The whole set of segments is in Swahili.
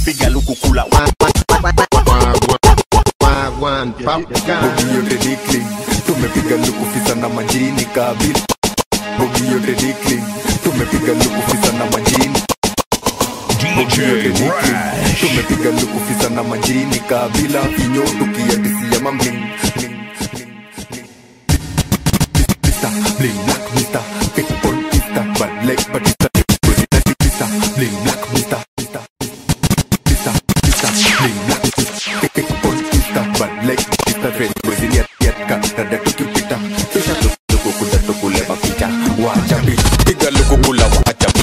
piga luku kula bogi yote dikli tumepiga lukufisa na majini kabila bogi yote dikli tumepiga lukufisa na majini bogi yote dikli tumepiga lukufisa na majini kabila kinyo tukiadisia mamling Mr. Bling Black Mr. People Mr. Bad Leg Batista Mr. Bling Black Mr. Mr. Mr. Mr. Bling Black People Mr. Bad Leg Batista Red Wezi Yat Yatka Dada tukipita Tusha tuku kuda tukule mapicha Wachapi Piga luku kula wachapi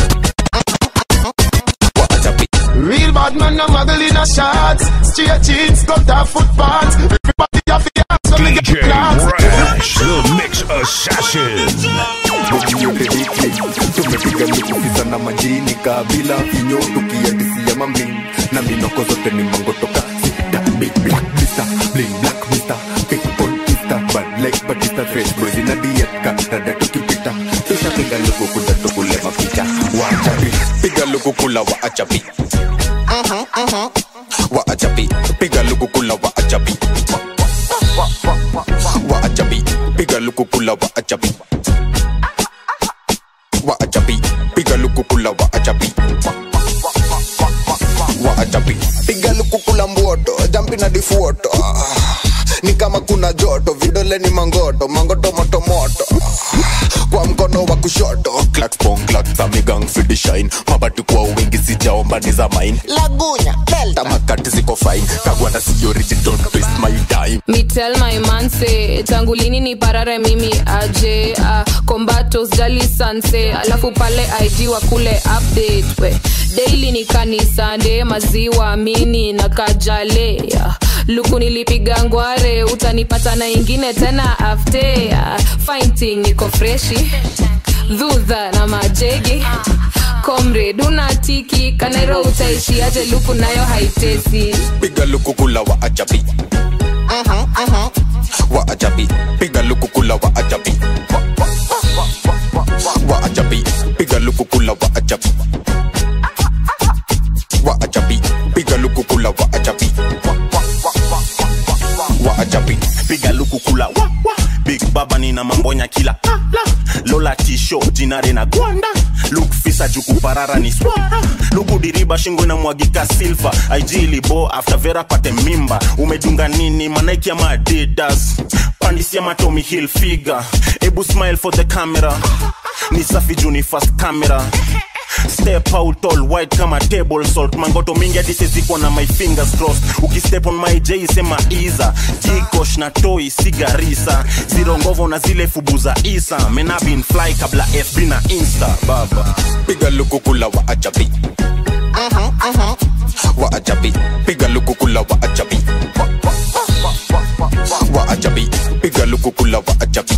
Wachapi Real bad man, no muggle in a shots. Straight jeans, got that footpaths. Everybody have the ass when we get DJ class. Rash, the Mix Assassin. bogi yote dikli tumepiga lukufisa na majini kabila kinyo tukiadisia mamling na minoko zote ni mangotoka sita big black mister bling black mister people mister bad leg batista fresh boys in a diet ka dada tukipita tushapiga luku kuja tukule mapicha wachapi piga luku kula waachapi waachapi piga luku kula waachapi waachapi piga luku kula waachapi waachapi piga lukukula waachapi waachapi piga lukukula mboto jampi na difuoto ni kama kuna joto vidole ni mangoto mangoto motomoto kwa mkono wa kushoto klaksamigang fidishine mabati kwa wingi sijaomba ni za mine lagunya delta tamakati ziko fine kagwanda siyoriji don't waste my time Me tell my man say tangu lini ni parare mimi aje uh, kombato sijali sanse alafu pale ig wa kule update we daily ni kanisande maziwa mini na kajale uh, luku nilipiga ngware utanipata na ingine tena afte uh, fighting niko freshi dhudha na majegi comrade unatiki kanairo utaishiaje luku nayo haitesi piga lukukula waachapi waachapi piga lukukula waachapi waachapi piga lukukula waachapi waachapi piga lukukula waachapi waachapi piga luku kula wa, wa. big baba nina mambonya kila la, la. lola tisho jinare na gwanda luk fisa jukuparara ni swara luku diriba shingo na mwagika silva aijilibo after vera pate mimba umedunga nini manaiki ama adidas pandisia matomi hill figure ebu smile for the camera ni safi juu ni fast camera step out all white kama table salt mangoto mingi hadi sezikwa na my fingers crossed ukistep on my j sema iza jikosh na toi sigarisa ziro ngovo na zile fubu za isa menabin fly kabla fb na insta baba piga lukukula waachapi waachapi piga lukukula waachapi waachapi piga lukukula waachapi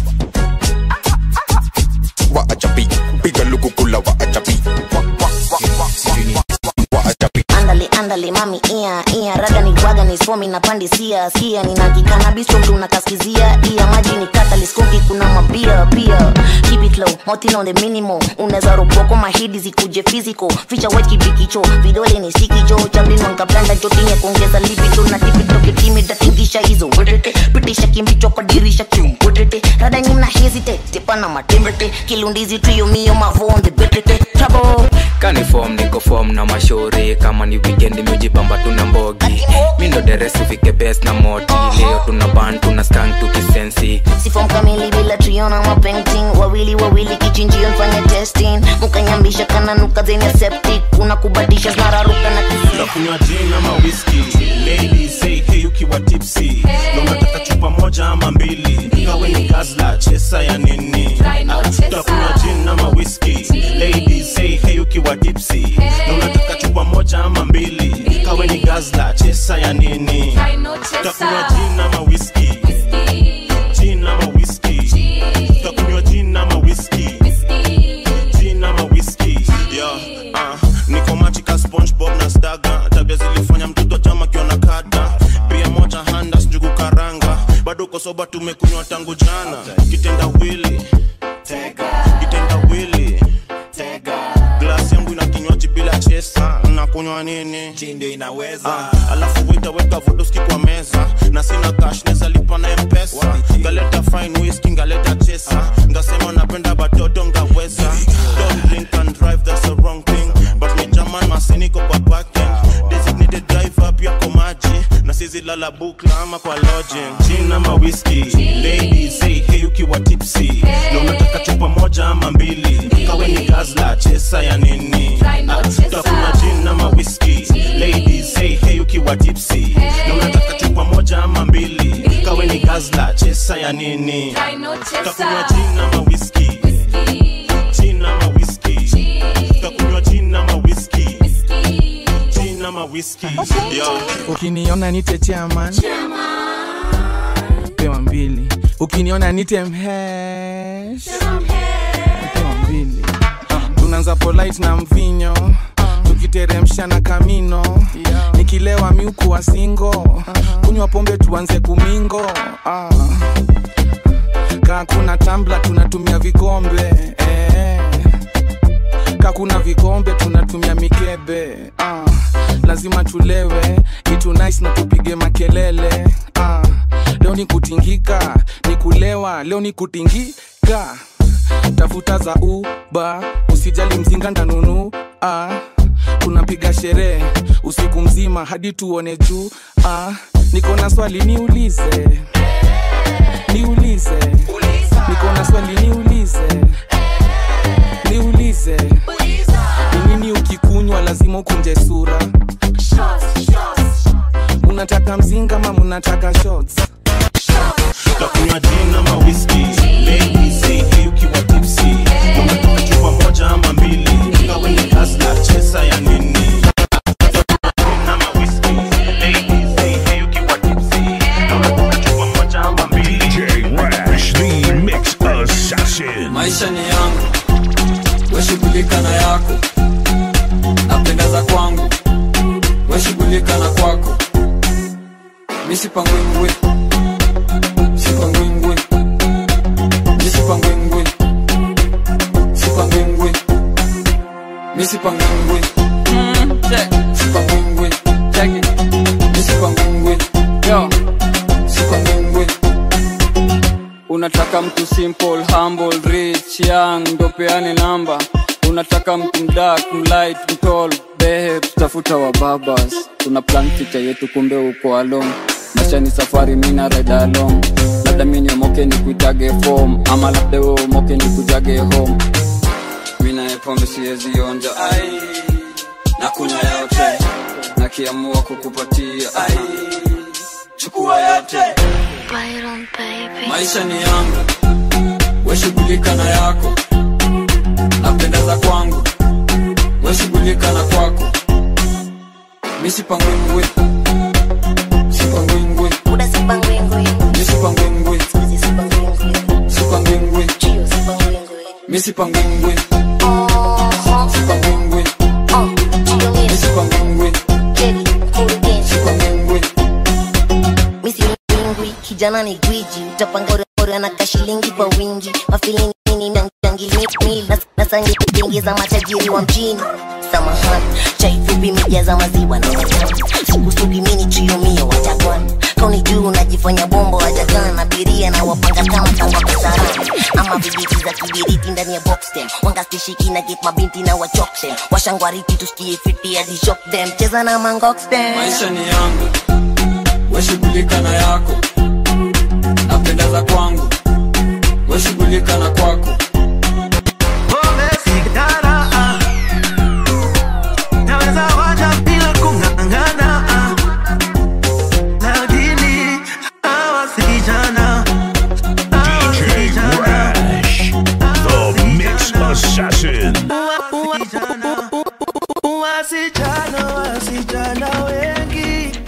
waachapi piga lukukula waachapi waachapi andale andale mami ia ia raga ni gwaga ni swomi na pandisia skia nina kikanabistro mtu nakaskizia ia maji ni kataliskoki kuna mabia pia keep it low motin on the minimal unaweza roboko mahidi zikuje physical ficha white kibikicho vidole ni sikijo chamlino nkablanda jotinye kuongeza lipito na tipitoketimi datingisha hizo wetete pitisha kimbicho kwa dirisha kiumbwetete rada nyimna hesitate tepana matembete kilundizi tuyomio mavonde betete trouble kanifom niko fom na mashauri kama ni wikendi miujibamba tuna mbogi mindo deresi ufike bes na moti leo tuna ban tuna skank tukisensi sifom kamili bila triona mapainting wawili wawili kichinjio nfanye testing mukanyambisha kananuka zenye septic kuna kubadisha zinararuka na kisi nakunywa gin ama whisky ladies say hey ukiwa tipsy na unataka chupa moja ama mbili kawe ni gazla chesa ya nini Ah, utakunywa gin ama whisky ladies say hey ukiwa tipsy na unataka chupa moja ama mbili kawe ni gazla chesa ya nini utakunywa gin ama whisky gin ama whisky utakunywa gin ama whisky gin ama whisky yeah uh, niko machika spongebob na staga tabia zilifanya mtoto chama kiona kada pia moja handas njugu karanga bado uko soba tumekunywa tangu jana kitenda wili kitenda wili glasi yangu ina kinywaji bila chesa na tutakunywa nini Gin ndio inaweza Ah, alafu witaweka vodoski kwa meza na sina cash neza lipa na mpesa ngaleta fine whisky ngaleta chesa ngasema napenda batoto ngaweza don't drink and drive that's the wrong thing but ni jaman masiniko kwa parking designated driver pia kwa maji na sizi lala bukla ama kwa lodging gin ama whisky ladies say hey ukiwa tipsy na unataka chupa moja ama mbili kawe ni gazla chesa ya nini Ah, tutakunywa gin ama whisky ladies say hey ukiwa tipsy na unataka chupa moja ama mbili kawe ni gazla chesa ya nini tutakunywa gin ama whisky gin ama whisky tutakunywa gin ama whisky gin ama whisky yo ukiniona nite chairman pewa mbili ukiniona nite mhesh pewa mbili tunaanza polite na mvinyo tukiteremsha na kamino nikilewa miuku wa singo kunywa pombe tuanze kumingo ah. kaa kuna tambla tunatumia vikombe eh. kaa kuna vikombe tunatumia mikebe ah. lazima tulewe itu nice na tupige makelele ah. leo ni kutingika ni kulewa leo ni kutingika tafuta za uba usijali mzinga ndanunu ah. tunapiga sherehe usiku mzima hadi tuone juu ah. niko na swali niulize niulize niko na swali niulize niulize ni nini ukikunywa lazima ukunje sura munataka mzinga ma munataka shots tutakunywa gin ama whisky ladies say hey ukiwa tipsy na unataka chupa moja ama mbili kawe ni gazla chesa ya nini Gin ama whisky. Ladies say hey ukiwa tipsy na unataka chupa moja ama mbili DJ Rash, the Mix Assassin. maisha ni yangu weshughulika na yako napendeza kwangu weshughulika na kwako misipangwingwi sipangwingwi misipangwingwi sipangwingwi misipangwingwi sipangwingwi misipangwingwi yo sipangwingwi unataka mtu simple humble rich young ndo peane namba unataka mtu mdak mlight mtol behe tutafuta wa babas tuna plan picha yetu kumbe uko along maisha ni safari mina ride along labda mini omoke ni kuitage form ama labda we omoke ni kujage home mina pombe siwezi onja ai na kunywa yote nakiamua kukupatia ai chukua yote maisha ni yangu weshughulika na yako napendeza kwangu weshughulika na kwako misipangwingwi sipangwingwi misipangwingwi sipangwingwi misipangwingwi sipangwingwi misipangwingwi sipangwingwi misipingwi kijana ni gwiji utapangorora na kashilingi kwa wingi mafilini nasangi za matajiri wa mjini samahani chaifupi mijaza maziwa na watani sikusugi mini chiumio watakwan kauni juu unajifanya bombo wajakaa na biria na wapanga kama tangwa kasarani ama vijiti za kibiriti ndani ya boxtem wangastishiki na get mabinti na wachoktem washangwariti tusikie fiti hadi shock them cheza na mangoxtem maisha ni yangu weshughulika na yako napendeza kwangu weshughulika na kwako naweza wacha bila kung'ang'ana lakini hawa si vijana DJ Rash, the Mix Assassin. wasichana wasichana wengi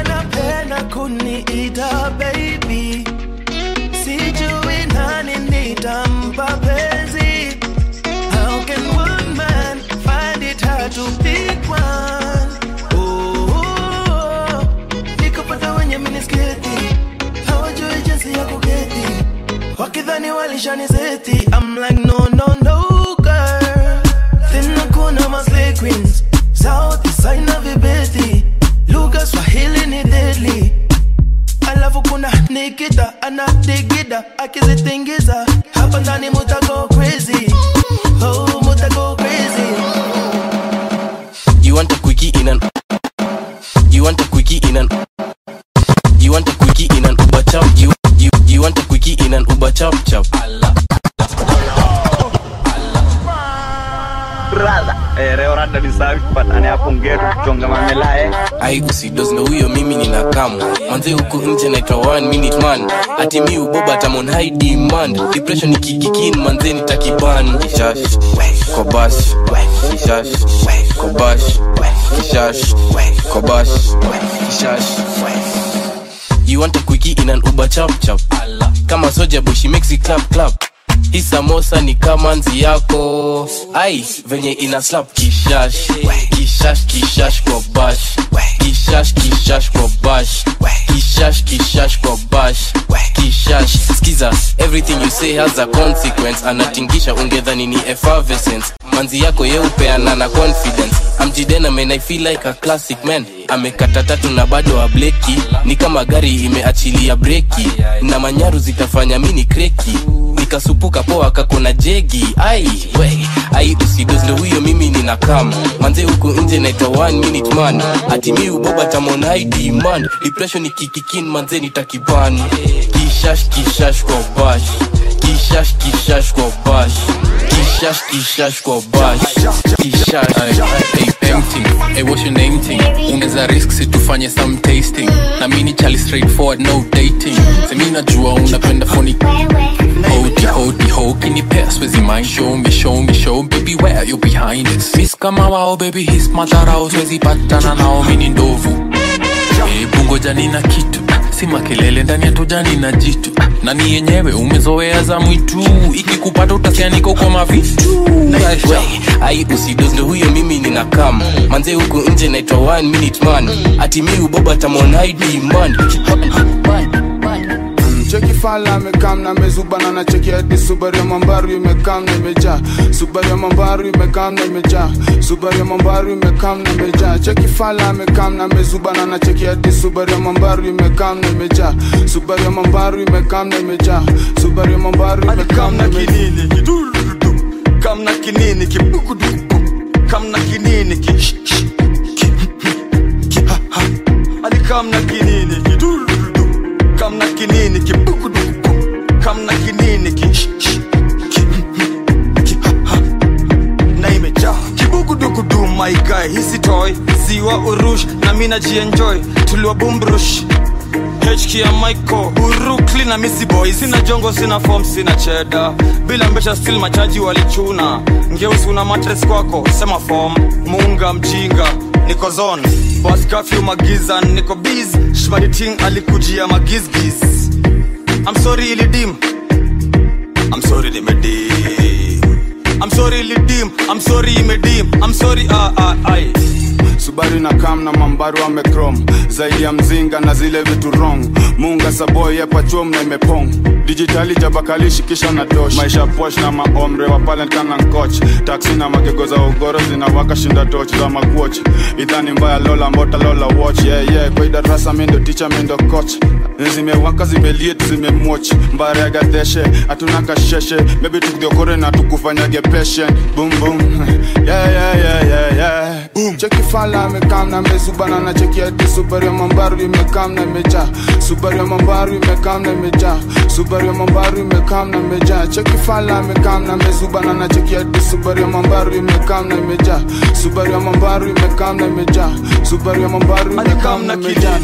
wanapenda kuniita baby sijui nani akizitingiza hapa ndani muta go crazy oh muta go crazy You want a quickie in an You want a quickie in an You want a quickie in an Uber chop you you you want a quickie in an Uber chop chop Allah brother eh, leo rada ni safi patane hapo ngetu kuchonga mamela eh. ai usidos ndo huyo mimi nina kamu manze huku nje naitwa one minute man ati mi uboba tamon high demand depression ikikikin manze nitakiban kishash kobash kishash kobash kishash kobash kishash You want a quickie in an Uber chap chap Kama soja boy she makes it clap clap hii samosa ni kama nzi yako ai venye ina slap kishash kishash kishash kwa bash kishash kishash kwa bash kishash kishash kwa bash kishash skiza everything you say has a consequence anatingisha ungedhani ni effervescence manzi yako yeupeana na confidence amjidena man i feel like a classic man amekata tatu na bado ableki ni kama gari imeachilia breki na manyaru zitafanya mini kreki nikasupuka poa kakona jegi ai we ai usidos ndo huyo mimi nina kam manze huku nje naitwa one minute man ati mi uboba tamon high demand depression ikikikin manze nitakiban kishash kishash kwa bash kishash kishash kwa bash kishash kishash kwa bash kishash Hey, empty. Hey, what's your name thing? Ungeza risk si tufanye some tasting na mini chali straightforward no dating semi najua unapenda phony hodi hodi ho kinipea swezi mind show me show me show baby where you behind this miss kama wao baby his matarao swezi patana nao mini ndovu Hebu ngoja nina kitu si makelele ndani ya tojani na jitu nani yenyewe umezoea za mwitu ikikupata utasikia niko kwa mavitu We, ai usidos ndo huyo mimi nina kam manze huku nje naitwa one minute man ati mi uboba tamon high demand cheki fala amekam na mezubana na cheki hadi subaru ya mambaru imekam na imejaa subaru ya mambaru imekam na imejaa subaru ya mambaru imekam na imejaa cheki fala amekam na mezubana na cheki hadi subaru ya mambaru imekam na imejaa subaru ya mambaru imekam na imejaa subaru ya mambaru imekam na kinini kidurudu kam na kinini kibukuduku kam na kinini ki sh- sh- ki ki ha ha ali kam na kinini kidurudu kam na kinini kibukuduku kam na kinini ki sh- sh- ki ki ha ha na imejaa kibukudukudu my guy hisi toy siwa urush na mi najienjoy tuliwa bumbrush HK ya Michael Urukli na Missy Boy Sina jongo, sina form, sina cheda Bila mbesha still machaji walichuna Ngeusi una matres kwako, sema form Muunga mjinga, niko zone Bas curfew magiza, niko biz Shmadi ting alikujia magizgiz I'm sorry ilidim I'm sorry limedim I'm sorry ilidim I'm sorry imedim I'm sorry ah ah ai subaru na kam na mambaru amekrom zaidi ya mzinga na zile vitu wrong munga saboy yepachom na imepong dijitali jabakalishi kisha na dosh maisha posh na maomre wa palent kana nkoch taksi na magego za ugoro zinawaka shinda toch za makuoch idhani mbaya lola mbota lola watch yeah, yeah. kwa idarasa mindo ticha mindo coach zimewaka zimeliet zimemwoch mbare ya gadeshe hatuna kasheshe maybe tukudhiokore na tukufanyage patient boom boom yeah, yeah, yeah, yeah, yeah. Boom. cheki fala amekam na mezubana na cheki hadi subaru ya mambaru imekam na imejaa subaru ya mambaru imekam na imejaa subaru ya mambaru imekam na imejaa cheki fala amekam na mezubana na cheki hadi subaru ya mambaru imekam na imejaa subaru ya mambaru imekam na imejaa subaru ya mambaru imekam na imejaa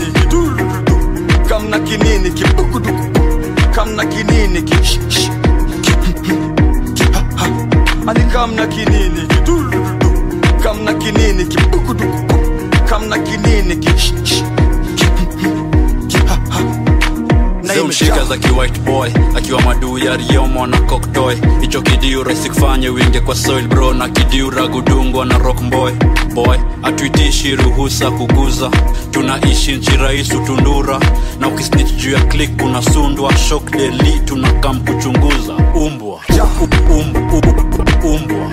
kam na kinini kibukuduku kam na kinini ki sh- sh- ki ki ha ha ali kam na kinini kidurudu kam na kinini kibukuduku kam na kinini ki sh- sh- ki ki ha ha na zimshika za kiwhite boy akiwa maduu ya riomo na koktoy hicho kidiu rahisi kufanye winge kwa soil bro na kidiu ragudungwa na rock boy boy atuitishi ruhusa kuguza tunaishi nchi rais utundura na ukisnich juu ya klik kunasundwa shok deli tunakam kuchunguza umbwa U- um- u- umbwa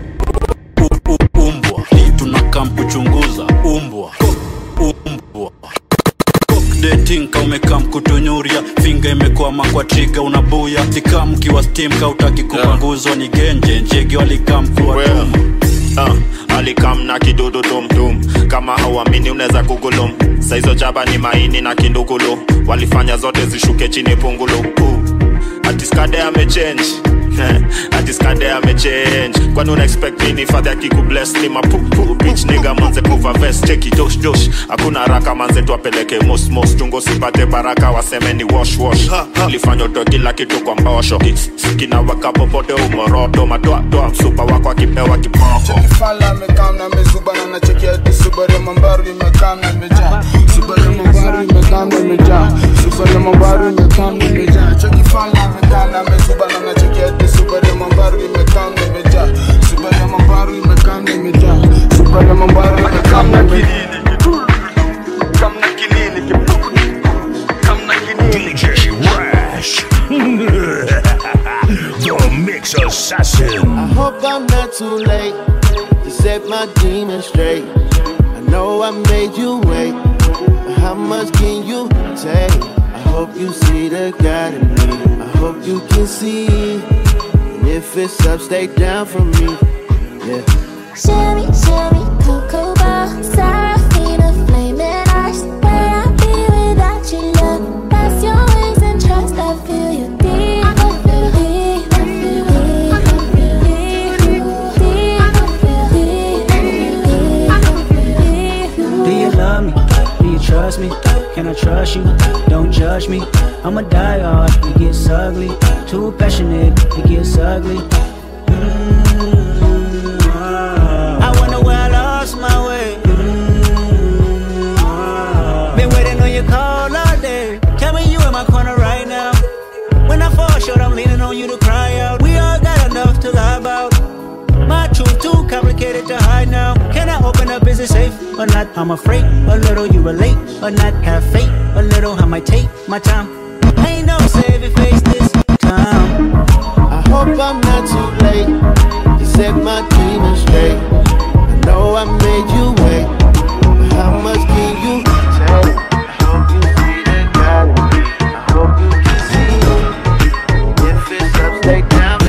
U- u- umbwa Li tunakam kuchunguza umbwa umbwa dating ka umekam kutunyuria finger figa imekwama kwa triga unabuya tika mkiwa stim kautaki kupanguzwa ni genje njege walikam kuwa tum uh, alikam na kidudu tumtum kama hauamini unaweza kugulum saizo jaba ni maini na kindugulu walifanya zote zishuke chini pungulu uh, atiskade amechange atiskade amechange kwani una expect nini fadhi akikubless ni mapupu bitch nigga manze kuva vest cheki josh josh hakuna haraka manze tuapeleke mos mos tungo sipate baraka waseme ni wash wash lifanya utoe kila kitu kwa mbosho kinawaka popote umoroto matoatoa msupa wako akipewa kiboko fala amekaa na amezuba na nachekia hadi Subaru ya mambaru imekaa na imejaa Subaru ya mambaru imekaa na imejaa Subaru ya mambaru imekaa na imejaa cheki fala amekaa na amezuba na nachekia hadi Subaru ya mambaru imekaa na imejaa Subaru ya mambaru imekaa na imejaa Subaru ya mambaru imekaa na imejaa DJ Rash. the Mix Assassin. I hope I'm not too late to set my demons straight. I know I made you wait, but how much can you take? I hope you see the God in me. I hope you can see. And if it's up, stay down for me. Yeah. Sherry, Sherry, Cocoa Bar, Serafina, flaming eyes. Where I be without your love? That's your wings and trust. I feel you deep. I feel deep. I feel deep. I feel deep. I feel deep. Do you love me? Do you trust me? Can I trust you? Don't judge me. I'm a die hard, it gets ugly. Too passionate, it gets ugly. I wonder where I lost my way. Been waiting on your call all day. Tell me you in my corner right now. When I fall short, I'm leaning on you to cry out. We all got enough to lie about. My truth too complicated to hide now. Can I open up? Is it safe or not? I'm afraid a little you relate or not. Have faith a little. I might take my time. Ain't no saving face this time. I hope I'm not too late to set my demons straight. I know I made you wait, but how much can you take? I hope you see the God in me. I hope you can see. If it's up, stay down.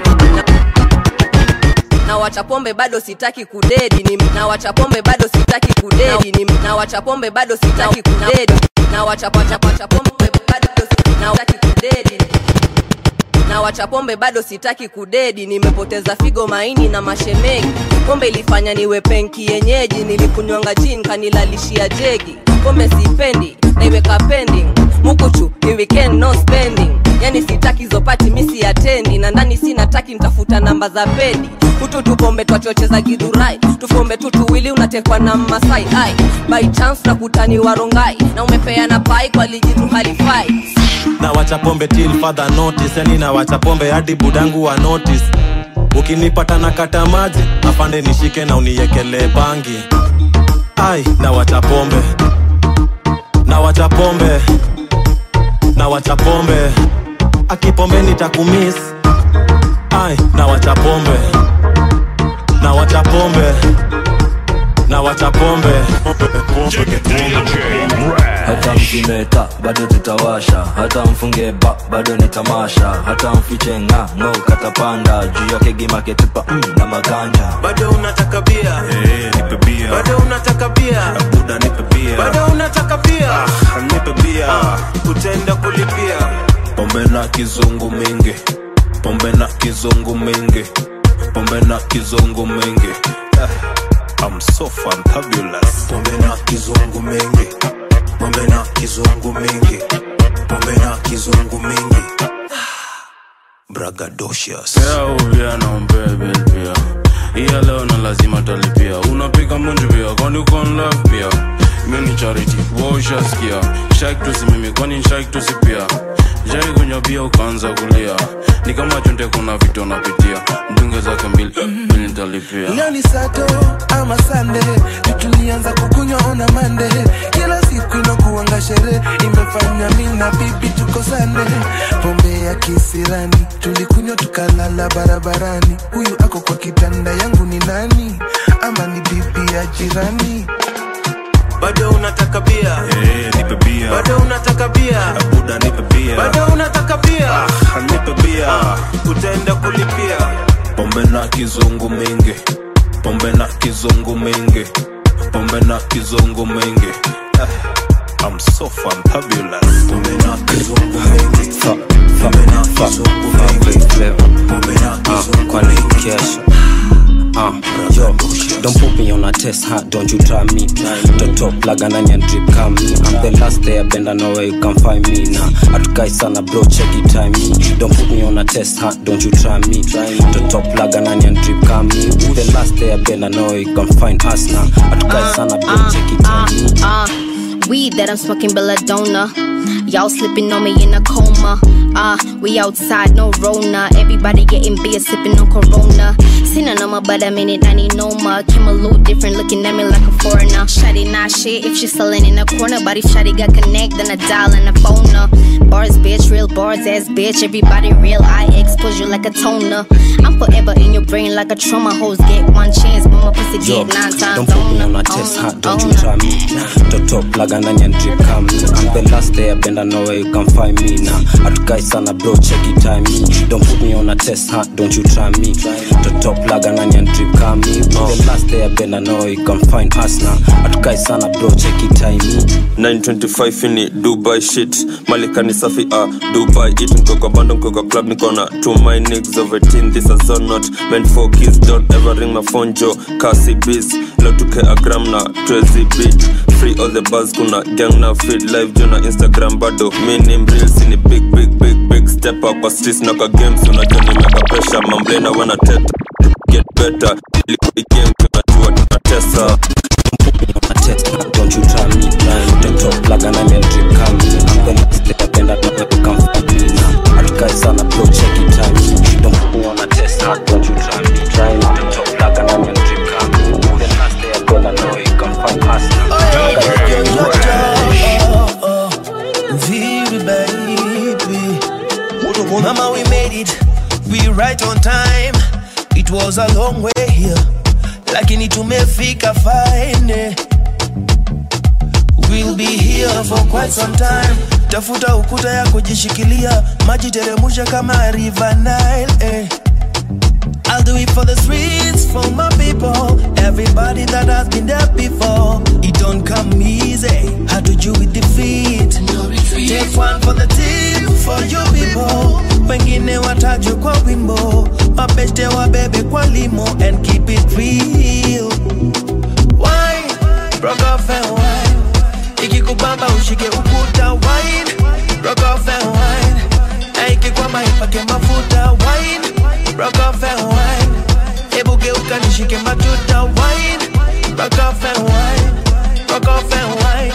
na wacha pombe bado sitaki kudedi ni na wacha pombe bado sitaki kudedi ni na wacha pombe bado sitaki kudedi na wacha wacha wacha pombe bado si- na sitaki kudedi na wacha pombe bado sitaki kudedi nimepoteza figo maini na mashemegi pombe ilifanya niwe penki yenyeji nilikunywanga jin kanilalishia jegi pombe sipendi naiweka pending mukuchu ni weekend no spending yani sitaki zopati misi atendi na ndani sinataki ntafuta namba za pedi hutu tupombe twachocheza gidhurai tufombe tu tuwili unatekwa na masai ai by chance na kutani warongai na umepeana pai kwa lijitu halifai na wacha pombe till further notice yani na wacha pombe hadi budangu wa notice ukinipata na kata maji afande nishike na uniekelee bangi ai na wacha pombe na wacha pombe na wacha pombe akipombe nitakumis ai na wacha pombe na wacha pombe na wacha pombe hata mkimeta bado tutawasha hata mfunge ba bado ni tamasha hata mfiche nga ngo katapanda juu yake gimaketupa mm, na maganja bado unataka bia nipe bia bado unataka bia buda nipe bia bado unataka bia ah, nipe bia utaenda kulipia pombe na kizungu mingi pombe na kizungu mingi pombe na kizungu mingi eh, I'm so fantabulous pombe na kizungu mingi pombe na kizungu mingi pombe na kizungu mingi bragadocious pia naombebe pia iya leo na lazima talipia unapiga munju pia kwani uko in love pia mi ni charity woshaskia shak tusimimi kwani shak tusipia jai kunywa bia ukaanza kulia ni kama chunde kuna vitu napitia mdunge zake mbili mbili nitalipia leo ni sato ama sande tutulianza kukunywa ona mande kila siku inakuanga sherehe imefanya mi na bibi tukosane pombe ya kisirani tulikunywa tukalala barabarani huyu ako kwa kitanda yangu ni nani ama ni bibi ya jirani bado unataka bia nipe bia bado unataka bia buda nipe bia bado unataka bia ah, nipe bia utaenda kulipia pombe na kizungu mingi pombe na kizungu mingi pombe na kizungu mingi eh, I'm so fantabulous pombe na kizungu mingi pombe na kizungu mingi pombe na kizungu mingi Uh, yo, don't put me on a test, huh? Don't you try me. Toto plug and onion drip come me. I'm the last day I bend, I know where you can find me now. Atukai sana bro, check it time me. Don't put me on a test, huh? Don't you try me. Toto plug and onion drip come me. Who the last day I bend, I know where you can find us now. Atukai sana bro, check it time me. Uh, weed that I'm smoking belladonna. Y'all slipping on me in a coma. Ah, uh, we outside, no Rona. Everybody getting beer, sipping on Corona. Seen a number, but a minute, I need no more. Came a little different, looking at me like a foreigner. Shotty not shit if she selling in a corner. But if Shotty got connect, then I dial and a phone her. Bars, bitch, real bars, ass bitch. Everybody real, I expose you like a toner. I'm forever in your brain like a trauma. Hoes get one chance, but my pussy Yo, get nine times. don't put me on a test, huh? Don't you try me. Toto plug and onion drip come me. I'm the last day I bend, I know where you can find me now. Atukai sana bro, check it time me. Don't put me on a test, huh? Don't you try me. Toto plug and onion drip come me. The last day I bend, I know where you can find us now. Atukai sana bro, check it time me. 925 ini dubai shit malika ni safi ah dubai it niko kwa bando niko kwa club niko na to my niggas of 18 this is all not meant for kids don't ever ring my phone jo kasi biz leo tuke a gram na 12 beat free all the buzz kuna gang na feed live jo na instagram bado mini reels ni big big big big step up kwa streets na kwa games unajua nimeka pressure mamblena wana teta get better liquid game tunajua tunatesa Don't you try me, man. Don't talk plug and onion drip come me. I'm the last day I bend, I know where you can find me now. Atukai sana bro, check it time me. Don't put me on a test, huh? Don't you try me. Try me. Don't talk plug and onion drip come me. The last day I bend, I know where you can find us now. Vivi baby Mama we made it We right on time It was a long way here Lakini tumefika fine We'll be here for quite some time Tafuta ukuta ya kujishikilia Maji teremusha kama river Nile eh. I'll do it for the streets, for my people Everybody that has been there before It don't come easy How to do with defeat Take one for the team, for you people Wengine watajwe kwa wimbo Mabeste wabebe kwa limo And keep it real Wine, rock off and wine Ikikubamba ushike ukuta Wine, rock off and wine Na ikikwama ipake mafuta Wine, rock off and wine Hebu geuka nishike matuta Wine, rock off and wine Rock off and wine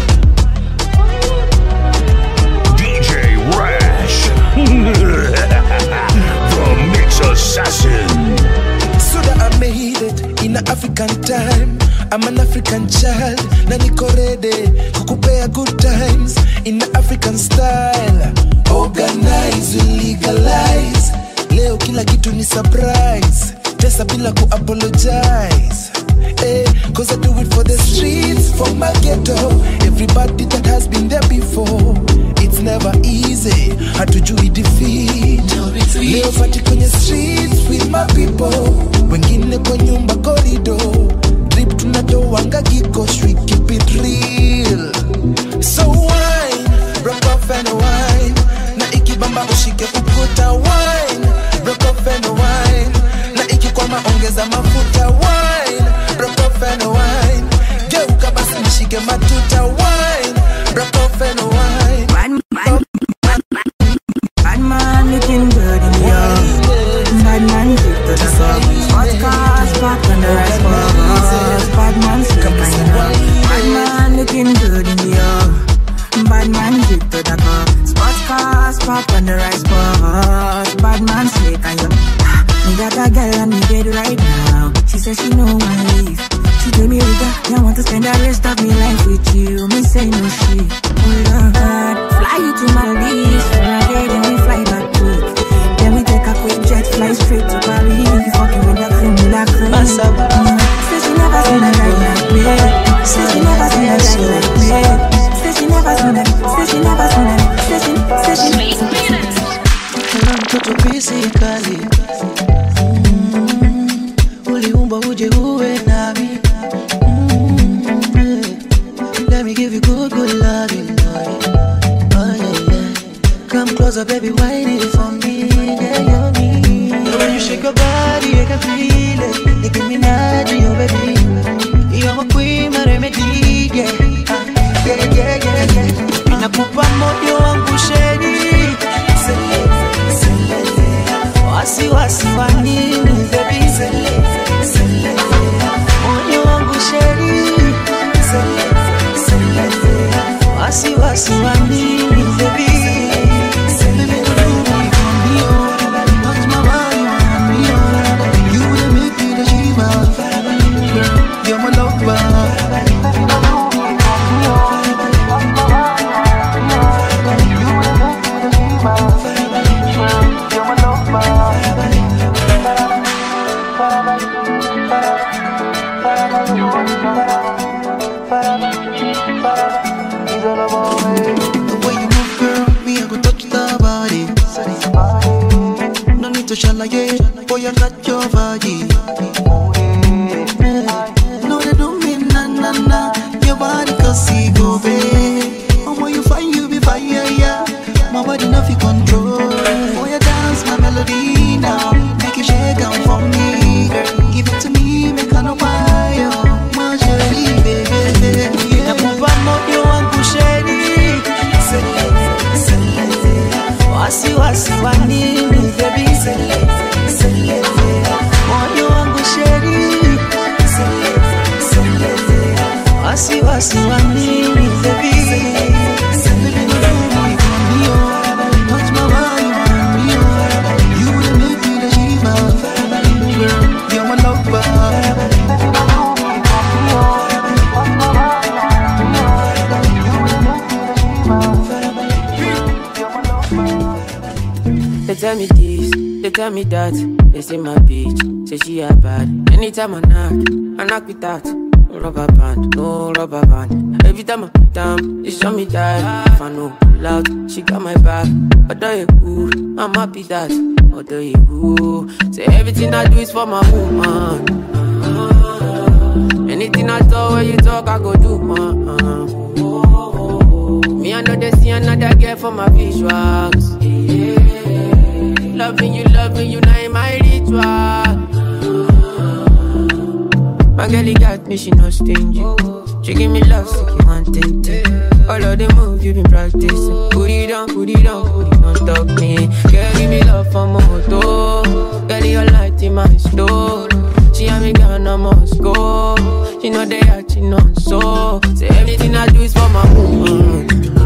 DJ Rash, the Mix Assassin. So that I made it in African time. I'm an African child, na niko ready kukupea good times in African style. Organize, we legalize. Leo kila kitu ni surprise. Tesa bila ku apologize. Eh, cause I do it for the streets, for my ghetto. Everybody that has been there before. It's never easy. Hatujui defeat. Leo party kwenye streets with my people. Wengine kwa nyumba corridor. Drip tunatoanga kikosh, we keep it real. So wine, rock off and wine. Na ikibamba ushike ukuta wine, rock off and wine. Na ikikwama ongeza mafuta wine, rock off and wine. Geuka basi nishike matuta wine, rock off and wine. Bad man looking good in the yard. Bad man drip to the sun. Hot cars parked on the rice bus. Bad man slick and you know. Bad man looking good in the yard. Bad man drip to the car. Sports cars parked on the rice bus. Bad man slick and you Me got a girl on me bed right now. She says she know I leave. She tell me, Rita, I want to spend the rest of my life with you. Me say no shit. Hold on, fly you to Maldives for a day, then we fly back quick. Then we take a quick jet, fly straight to Paris. Fucking with the cream, with the cream. Mm. Say she never seen a guy like me. Say she never seen a guy like me. Say she never seen a, say she never seen a, say she physically mm, uliumba uje uwe nami mm, yeah. let me give you good good loving boy. oh yeah yeah come closer baby why it for me yeah yeah me yeah, when you shake your body I can feel it Nicki Minaj oh baby you're my queen my remedy yeah Ah, yeah yeah yeah yeah nakupa moyo wangu sheri wasiwasi wa nini baby moyo wangu sheri wasiwasi wa nini baby Baby, do me for me, oh. Touch my body, want me, oh. You will make me the shiva. Girl, you're my lover. The way you move, girl, me I go touch the body. No need to shalaye, boy I got your body. No they do me na na na, your body cause see go babe. Oh boy you find you be fire yeah, my body no fi control. Boy you dance my melody now, make you shake down for me. Girl, give it to me, make I no fire. My jelly baby, nakupa moyo wangu sheri wasiwasi wa nini baby moyo wangu sheri wasiwasi wa nini baby Baby, no do me for me, oh. Touch my body, want me, oh. You will make me the shiva. Girl, you're my lover. They tell me this, they tell me that. They say my bitch, say she a bad. Anytime I knock, I knock with that. No rubber band, no rubber band. Every time I put down, they show me that. If I know loud, she got my back. Although you cool, I'm happy that. Although you cool, say everything I do is for my woman. Anything I talk, when you talk, I go do, man. Me, I know they see another girl for my visuals. Loving you, loving you, now in my ritual. My girl, he got me, she not stingy. She give me love, so you want it. All of the moves you been practicing. Put it down, put it down, put it on top me. Girl, give me love for moto. Girl, your light in my store. She and me gonna must go. She know they are, she know so. Say everything I do is for my woman.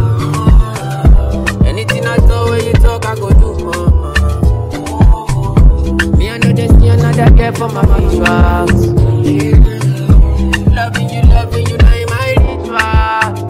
Anything I do when you talk, I go do, man. Me, I know there's me another girl for my visuals. Loving you, loving you, now in my ritual.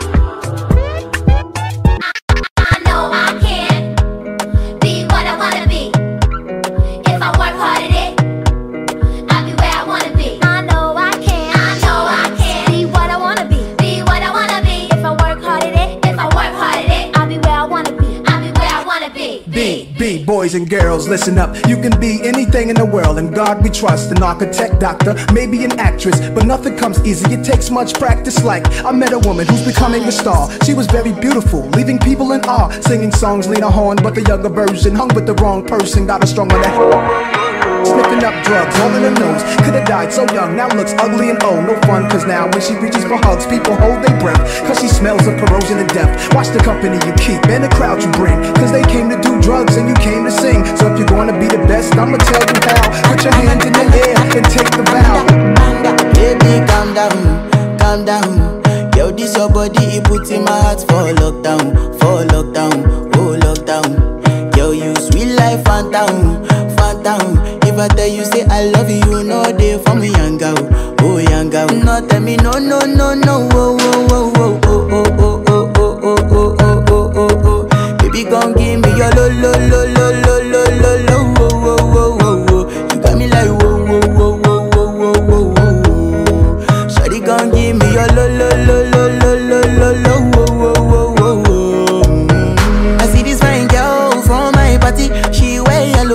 I know I can be what I wanna be. If I work hard at it, I'll be where I wanna be. I know I can. I know I can be what I wanna be. Be what I wanna be. If I work hard at it, if I work hard at it, I'll be where I wanna be. I'll be where I wanna be. Be, be, boys and girls, listen up. You can be anything in the world, and God we trust. An architect, doctor, maybe an actress, but nothing comes easy. It takes much practice. Like, I met a woman who's becoming a star. She was very beautiful, leaving people in awe. Singing songs, Lena Horne, but the younger version hung with the wrong person. Got her strong on that. Sniffing up drugs, all in her nose. Could've died so young, now looks ugly and old. No fun, cause now when she reaches for hugs, people hold their breath. Cause she smells of corrosion and death. Watch the company you keep and the crowd you bring. Cause they came to do drugs and you came to sing. So if you're gonna be the best, I'ma tell you how. Put your hand in the air and take the vow. Baby, calm down, calm down. Yo, this your body, it puts in my heart for lockdown, for lockdown, oh lockdown. Yo, you sweet life, phantom, phantom. If I tell you say I love you, you know they for me, young girl, oh young girl. No, tell me no, no, no, no, oh, oh, oh, oh, oh, oh, oh, oh, oh, oh, oh, oh, oh, oh. Baby, gon' give me your lo, lo, lo, lo, lo, lo, lo, lo, oh, oh, oh, oh, oh. You got me like whoa, whoa, whoa, whoa, whoa, whoa, whoa, whoa. Shawty gon' give me your lo, lo, lo, lo, lo, lo, lo, lo, oh, oh, oh, oh, oh. Mm. I see this fine girl from my party, she wear yellow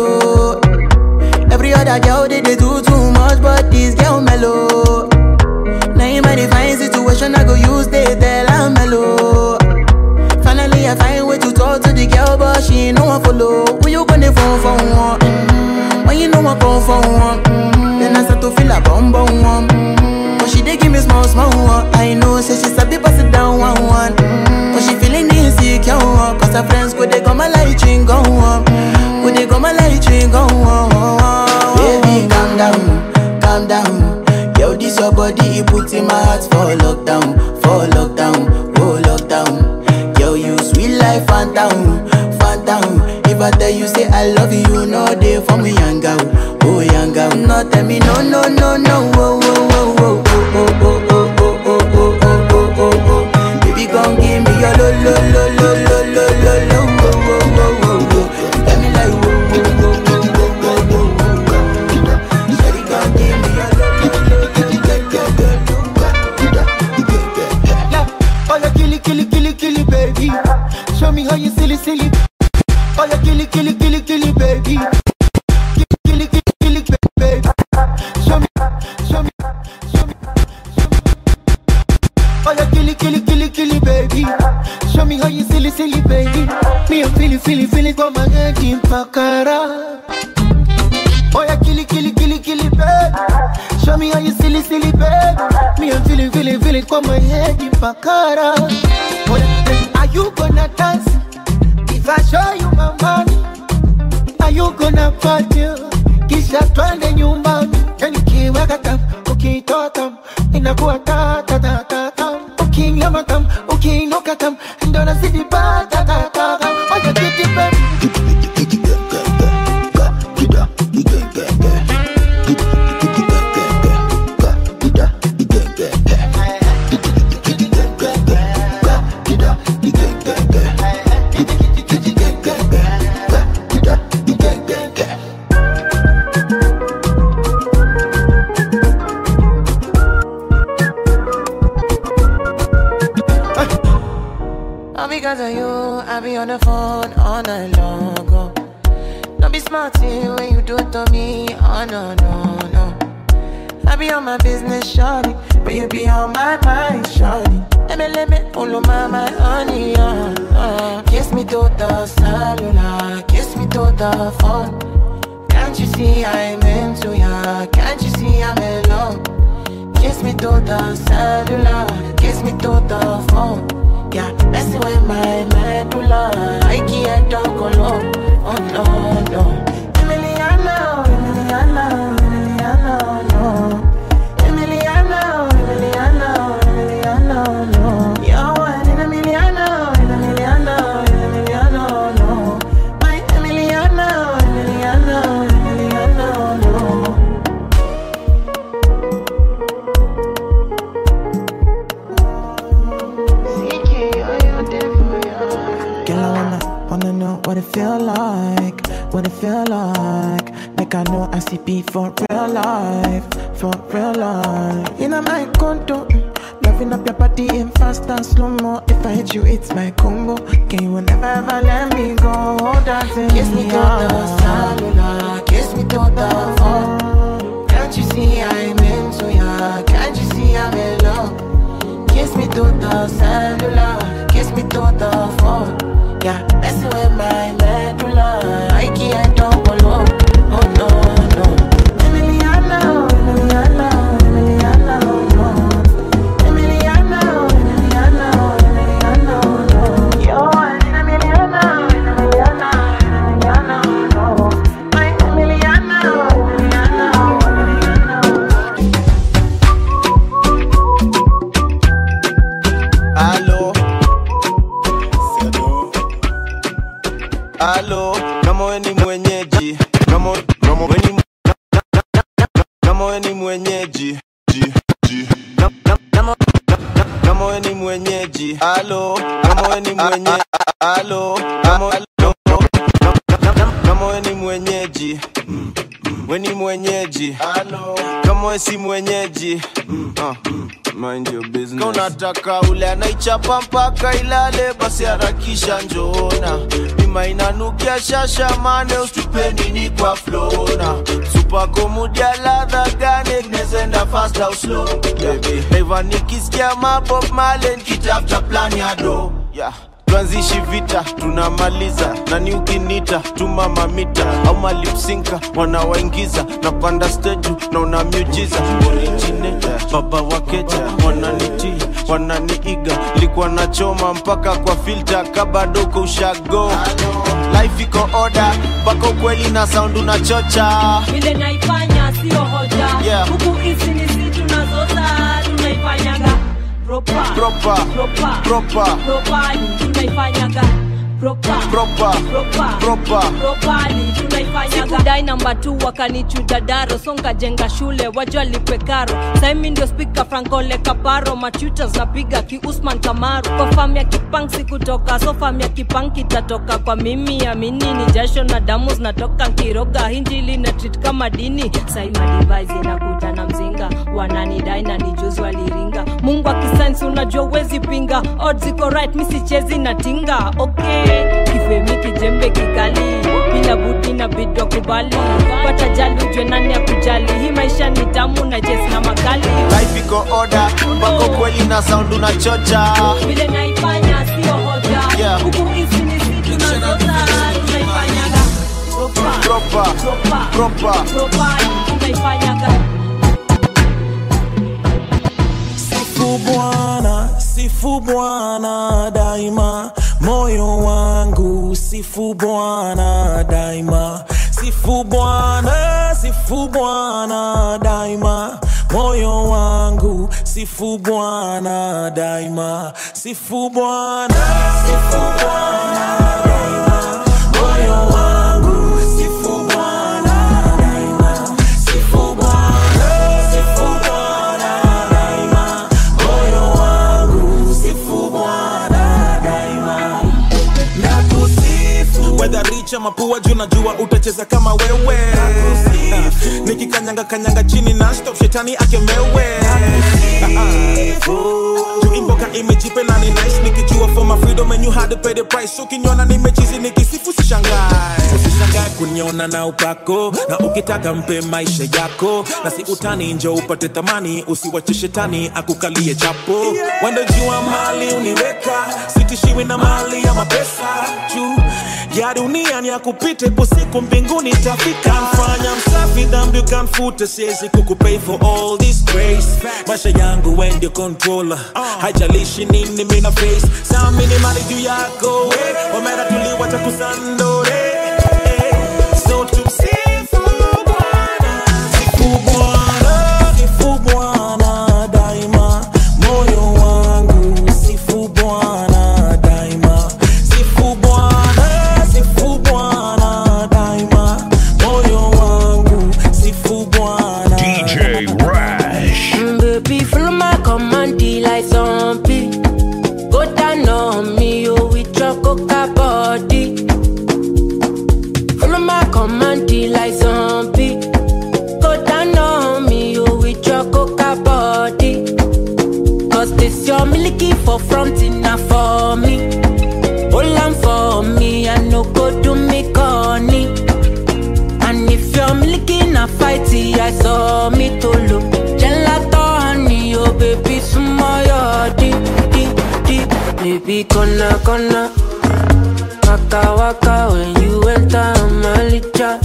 small, small one. I know, say she sabi pass it down one, one. Mm. But she feeling insecure, one. Cause her friends go they go my light ring go on. Go they go my light ring go on. Baby, calm down, calm down. Yo, this your body, it put in my heart for lockdown, for lockdown, oh lockdown. Yo, you sweet life, phantom, phantom. If I tell you say I love you, you know they for me, young girl, oh young girl. No, tell me no, no, no, no, oh, oh, oh, oh, oh, oh, oh, oh, oh, oh, oh, oh, oh, oh. Baby, come give me your lo, lo, lo, lo, lo, lo, lo, lo, oh, oh, oh, oh, oh. You got me like, oh, oh, oh, oh, oh, oh, oh, oh. Shawty, come give me your lo, lo, lo, lo, Oh, you kill it, kill it, kill it, kill it, baby. Show me how you silly, silly. Oh, you kill it, kill it, kill it, kill it, baby. Kill it, kill it, kill it, baby. Show me, show me, show me, show me. Oh, you kill it, kill it, kill it, kill it, baby. Show me how you silly, silly, baby. Me, I'm feeling, feeling, feeling, got my head in pakara. Oh, you kill it, kill it, kill it, kill it, baby. Show me how you silly, silly, baby. Me, I'm feeling, feeling, feeling, got my head in pakara. Oh, yeah. Are you gonna dance? If I show you my money, are you gonna party? Kisha twende nyumbani, yani kiweka tam, ukitoa tam, inakuwa ta ta ta ta tam. Ukinyama tam, ukiinuka tam, ndo nazidi ba ta ta ta tam. Oya kiti baby. All because of you, I be on the phone all night long. Oh. Don't be smart eh, when you do it to me. Oh no, no, no. I be on my business, shawty. But you be on my mind, shawty. Let me, let me, follow my, my honey, uh, uh. Kiss me to the cellular, kiss me to the phone. Can't you see I'm into ya? Can't you see I'm in love? Kiss me to the cellular, kiss me to the phone. Yeah, messing with my medulla. I can't talk alone. Oh no, no. Emiliano, Emiliano, Emiliano, no. Emiliano, Emiliano, Emiliano, no. You're one in a Emiliano, in Emiliano, in Emiliano, no. My Emiliano, Emiliano, Emiliano, no. Girl, I wanna, wanna know what it feel like, what it feel like. Like I know I see beat for real life, for real life. In my condo, mm, loving up your body in fast and slow mo. If I hit you, it's my combo. Can you never ever let me go? Dancing kiss me to the cellular, kiss me to the phone. Can't you see I'm into ya? Can't you see I'm in love? Kiss me to the cellular, kiss me to the phone. Yeah, messing with my medulla. I can't talk alone. Oh no, no. Emiliano, Emiliano, Emiliano, no. Emiliano, Emiliano, Emiliano, no. You're one in a Emiliano, Emiliano, Emiliano, no. My Emiliano, Emiliano, Aló. Aló, kama we ni mwenyeji kama kama we ni kama we ni mwenyeji ji ji Kama- kama kama we ni mwenyeji Aló, kama we ni mwenye Aló, kama kama- kama we ni mwenyeji we ni mwenyeji kama we si mwenyeji uh, mind your business. Kama unataka ule anaichapa mpaka ilale basi harakisha njona bima inanukia shasha mane usitupeni ni kwa flona supako mudia ladha gane nezenda fast au slow baby Eva nikisikia mabob male nikitafuta plan ya do yeah tuanzishi vita tunamaliza nani ukinita tuma mamita au malipsinka wanawaingiza napanda steju na una miujiza originator baba wakeja wana wananiiga likuwa nachoma mpaka kwa filta kabadoko ushago life iko oda mpaka ukweli na sound unachocha vile naifanya sio hoja Yeah. huku hizi ni si tunazota tunaifanyaga proper Proper. proper Proper. properly tunaifanyaga proper Proper. proper Proper. properly tunaifanyaga sikudai namba tu wakanichuja daro songa jenga shule wajua lipe karo saimi ndio spika frankole kaparo machutas napiga kiusman kamaru kwa fam ya kipang sikutoka so fam ya kipang kitatoka kwa mimi amini ni jasho na damu zinatoka nkiroga hinjili na treat kama dini sai madivise inakuja na mzinga wananidai na nijuzi waliringa mungu akisainsi unajua uwezi pinga odds iko right misichezi na tinga okay kifemi kijembe kikali bila budi na bidwa kubali pata jali ujwe nani ya kujali hii maisha ni tamu na jes na makali life iko oda mpaka ukweli na sound unachocha vile naifanya sio hoja Yeah. huku hizi ni si tunazota tunaifanyaga proper Proper. proper Proper. proper tunaifanyaga Sifu Bwana, sifu Bwana daima, moyo wangu sifu Bwana daima, sifu Bwana, sifu Bwana daima, moyo wangu sifu Bwana daima, sifu Bwana, sifu Bwana daima, moyo wangu sifu Bwana daima, sifu Bwana, sifu Bwana daima, moyo wangu sifu Bwana daima, nakusifu wedha richa mapua juu najua utacheza kama wewe nikikanyanga kanyanga chini na stop shetani akemewe juu imboka imejipe na ni nice nikijua for my freedom and you had to pay the price ukiniona nimechizi nikisifu sishangae usishangae kuniona na upako na ukitaka mpe maisha yako na si utani njo upate thamani usiwache shetani akukalie chapo wendo jua mali uniweka sitishiwi na mali ya mapesa juu ya dunia ni akupite ipo siku mbinguni tafika mfanya msafi dhambi ukamfute siwezi kukupay for all this grace maisha yangu we ndio controller haijalishi nini mina face samini mali juu yako we omera tuliwacha kusandore so tumsifu Bwana, sifu Bwana, sifu Bwana daima, moyo wangu sifu Bwana daima, sifu Bwana, sifu Bwana daima, moyo wangu sifu Bwana DJ Rash. Mm, baby, follow my command like zombie. Go down on me, oh, with your coca body. Follow my command like zombie. Go down on me, oh, with your coca body. Cause this your milky for front enough for me. Hold on for me, I no go do me corny. And if you're milking a fighty, I saw me to look. Gelato honey, oh baby, smile, deep, deep, deep. Baby, gonna, gonna. Waka, waka, when you enter my licha.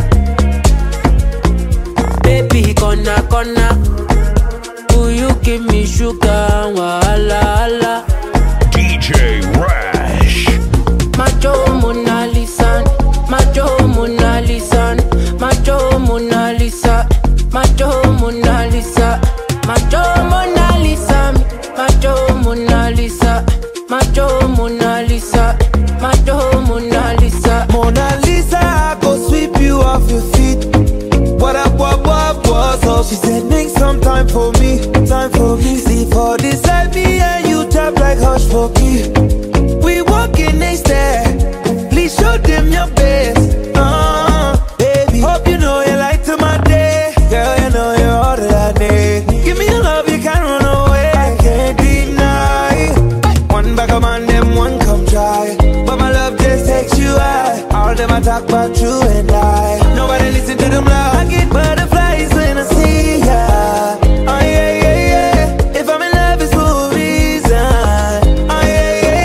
Baby, gonna, gonna. Will you give me sugar, wala, wala. DJ Rash. Macho Mona Lisa, Macho Mona Lisa, Macho Mona Lisa, Macho Mona Lisa, Macho Mona Lisa, Macho Mona Lisa, Macho Mona Lisa, Macho Mona Lisa. Mona Lisa, I go sweep you off your feet. What up, what, what, what's up? She said, make some time for me, time for me. See for this me and you tap like hush for key. We walking next there. Please show them your best. Uh, baby, hope you know you light to my day. Girl, you know you're all that I need. Give me your love, you can't run away. I can't deny. One back of man, them one come try. But my love just takes you high. All them I talk about you and I. Nobody listen to them loud. I get butterflies when I see ya. Oh yeah, yeah, yeah. If I'm in love, it's for a reason. Oh yeah, yeah,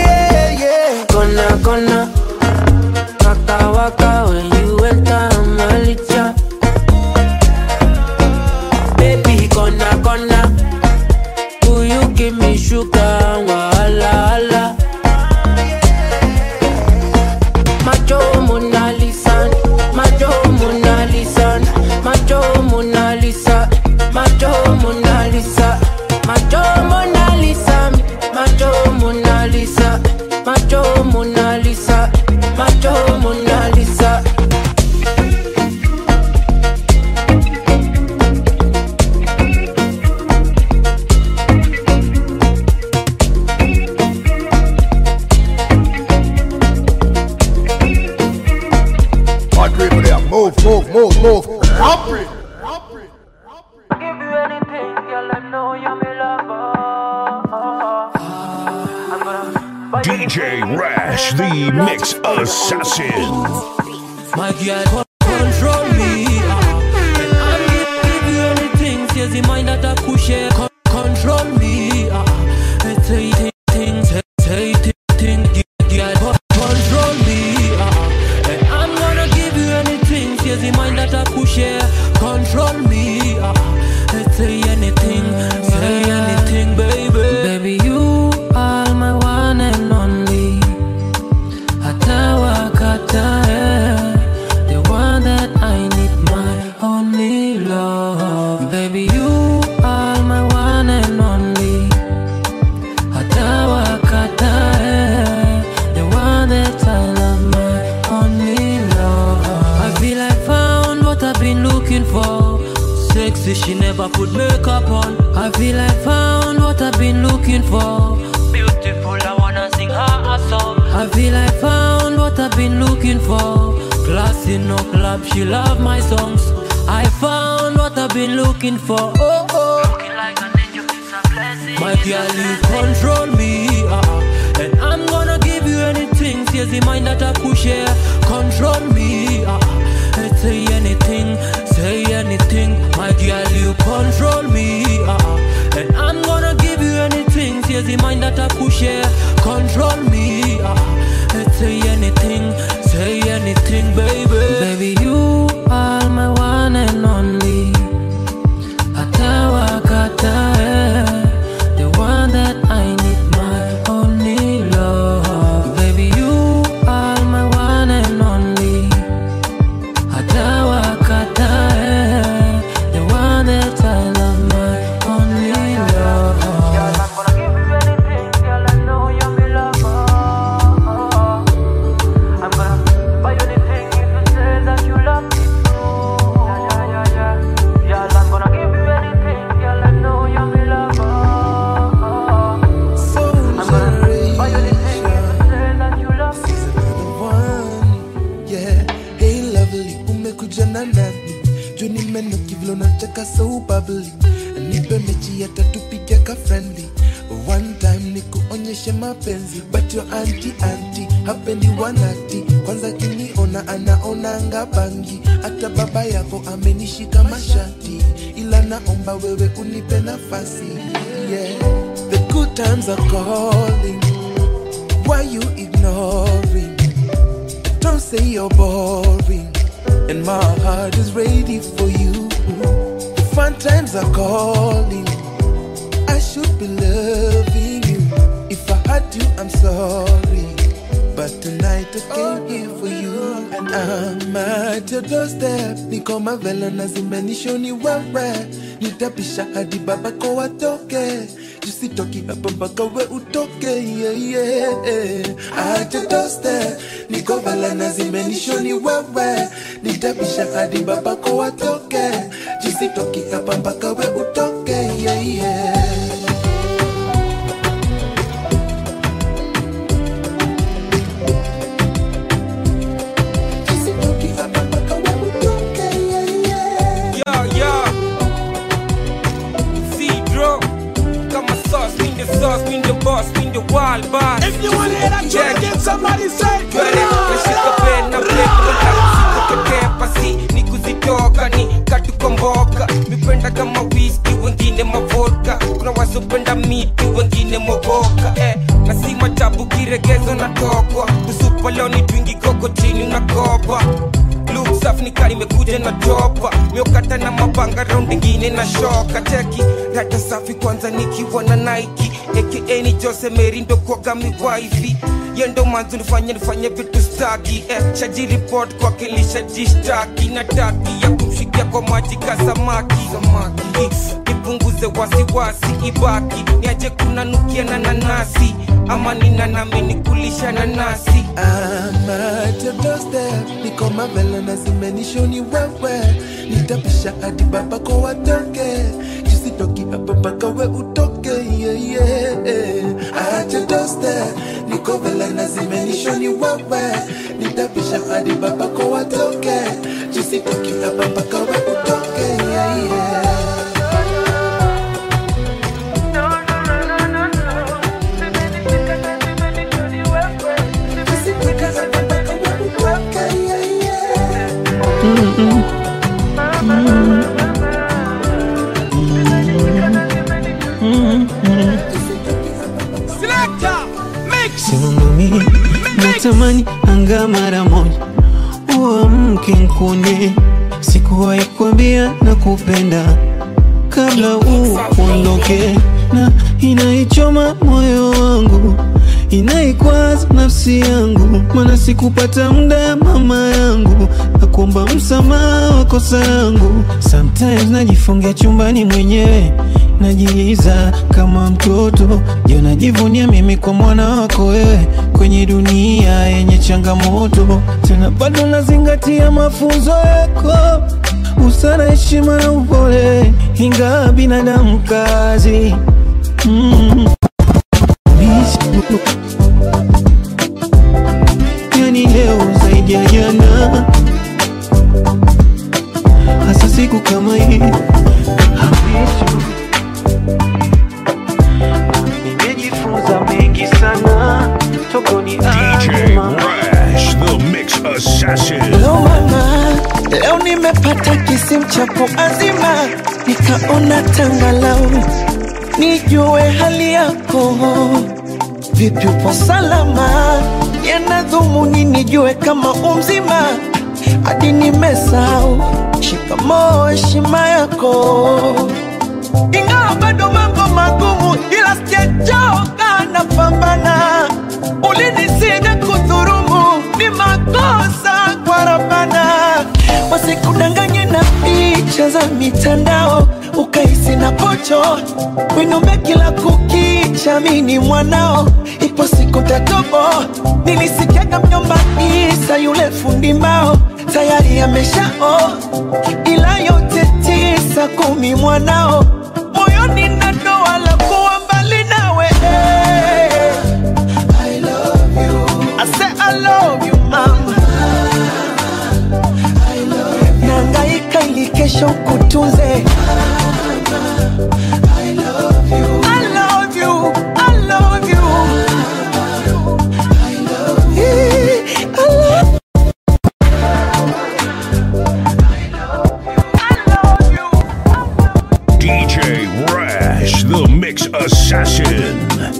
give me sugar, wala wala. Macho Mona Lisa, Macho Mona Lisa, Macho Mona Lisa, Macho Mona Lisa, Macho Mona Lisa, Macho Mona Lisa, Macho Mona Lisa, Macho Mona Lisa. Hard people there. Move, move, move, move. Hurry. DJ Rash, the Mix Assassin. My girl con- control me ah. And I'm give you anything Says the mind that I push it con- Control me ah. And say thi- things Say say thi- things Girl con- control me ah. And I'm gonna give you anything Says the mind that I push it Control me ah. And say anything Say anything baby Baby you are my one and only hata wakatae the one that I need my only love baby you are my one and only hata wakatae the one that I love my only love I feel I found what I've been looking for sexy she never put makeup on I feel I found what I've been looking for beautiful I wanna sing her a song I feel I found what I've been looking for Classy no club, she love my songs I found what I've been looking for Oh oh Looking like an angel, it's a blessing My girl, you control me uh, And I'm gonna give you anything Says the mind that I push here Control me uh, and Say anything, say anything My girl, you control me uh, And I'm gonna give you anything Says the mind that I push here Control me uh, and Say anything, say anything baby Baby, you are my one and only hata wakatae the one that I need my only love baby you are my one and only hata wakatae the one that I love my only love Yeah, hey lovely, umekuja na nani? Juu nimenoki vile unacheka so bubbly. Nipe mechi hata tupige ka friendly. One time nikuonyeshe mapenzi but your anti anti hapendi wanati kwanza kiniona anaonanga bangi hata baba yako amenishika mashati ila naomba wewe unipe nafasi yeah. The good times are calling why you ignoring don't say you're boring and my heart is ready for you the fun times are calling I should be loving you. If I had you, I'm sorry. But tonight I came here for you. And I'm at your doorstep. Niko mavela na zimenishoni wewe. Nitapisha hadi babako watoke. Jusitoki hapa mpaka we utoke. Yeah, yeah. At your doorstep. Niko vela na zimenishoni wewe. Nitapisha hadi babako watoke. Jusitoki hapa mpaka we utoke. Yeah, yeah. Yeah, yeah. Cedro, kama sauce, mean the sauce, mean the boss, mean the wild boss. If you wanna hear that track, get somebody say, Nashika pen na plate, sikuke pasi, ni kuzitoka ni katukomboka. Mipenda kama whisky, wengine mavodka. Kuna wasopenda miti, wengine mogoka. Eh, na si majabu kiregezo na tokwa. Usupa leo ni twingi koko chini unakopa. Look safi nika imekuja na topa miokata na mapanga raundi ingine na shoka cheki rata safi kwanza nikiwa na naiki aka ni jose merindo kwaga miwaifi yendo manzu nifanye nifanye vitu staki eh, shaji report kwake lishajishtaki na taki ya kumshikia kwa maji ka samaki samaki nipunguze wasiwasi ibaki niaje kunanukia na nanasi ama nina nami nikulisha nanasi I'm at your doorstep, niko mavela na zimenishoni wewe, nitapisha hadi babako watoke, jisitoki hapa mpaka we utoke, yeah, yeah. At your doorstep, niko vela na zimenishoni wewe, nitapisha hadi babako watoke, jisitoki hapa mpaka we utoke, yeah, yeah. simamami natamani anga mara moja uamke nkune sikuwahi kuambia na kupenda kabla uondoke na inaichoma moyo wangu inaikwaza nafsi yangu mana sikupata muda mama yangu na kuomba msamaha wa kosa yangu sometimes najifungia chumbani mwenyewe najiiza kama mtoto je najivunia mimi kwa mwana wako wewe kwenye dunia yenye changamoto tena bado nazingatia mafunzo yako usara heshima na upole ingawa binadamu kazi mm. yani leo zaidi ya jana hasa siku kama hii nimejifunza mengi sana tokoni DJ Rash, the Mix Assassin. Hello mama, leo nimepata kisimu chako azima, nikaona tangalau nijue hali yako, vipi upo salama? Yana dhumuni nijue kama umzima, hadi nimesahau shikamoo, heshima yako, ingawa bado mambo magumu, ila sijachoka, napambana. Ulinisida kudhurumu, ni makosa kwa Rabbana, wasikudanganye na picha za mitandao ukahisi na pocho winombe kila kukicha, mini mwanao, ipo siku tatobo. Nilisikiaga mjomba Isa yule fundi mbao tayari ameshao, ila yote tisa kumi mwanao moyoni na doa la kuwa mbali nawe I love you. I say I love you mama nangaika ili kesho kutunze I love you. I love you. I love you. I love DJ Rash, the Mix Assassin.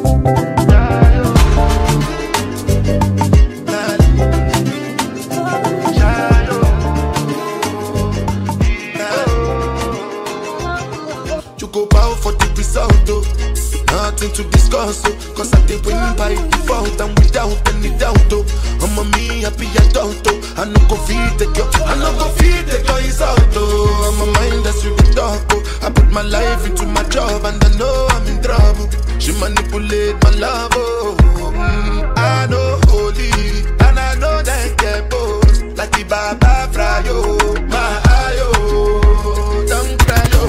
You go bow for the result, oh. Nothing to discuss, oh. Cause I did win by default and without any doubt, oh. I'm a me happy adult, oh. I no go feed the girl, I no go feed the girl is out, oh. I'm a mind that's with the dark, oh. I put my life into my job and I know I'm in trouble. She manipulate my love, oh. Mm, I know holy and I know that get both. Like the Baba Frayo, my ayo, don't cry, oh.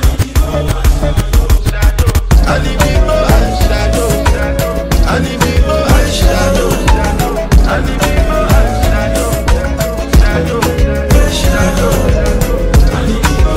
Animigo eyeshadow. Animigo eyeshadow. Animigo eyeshadow. Shadow. Shadow. Animigo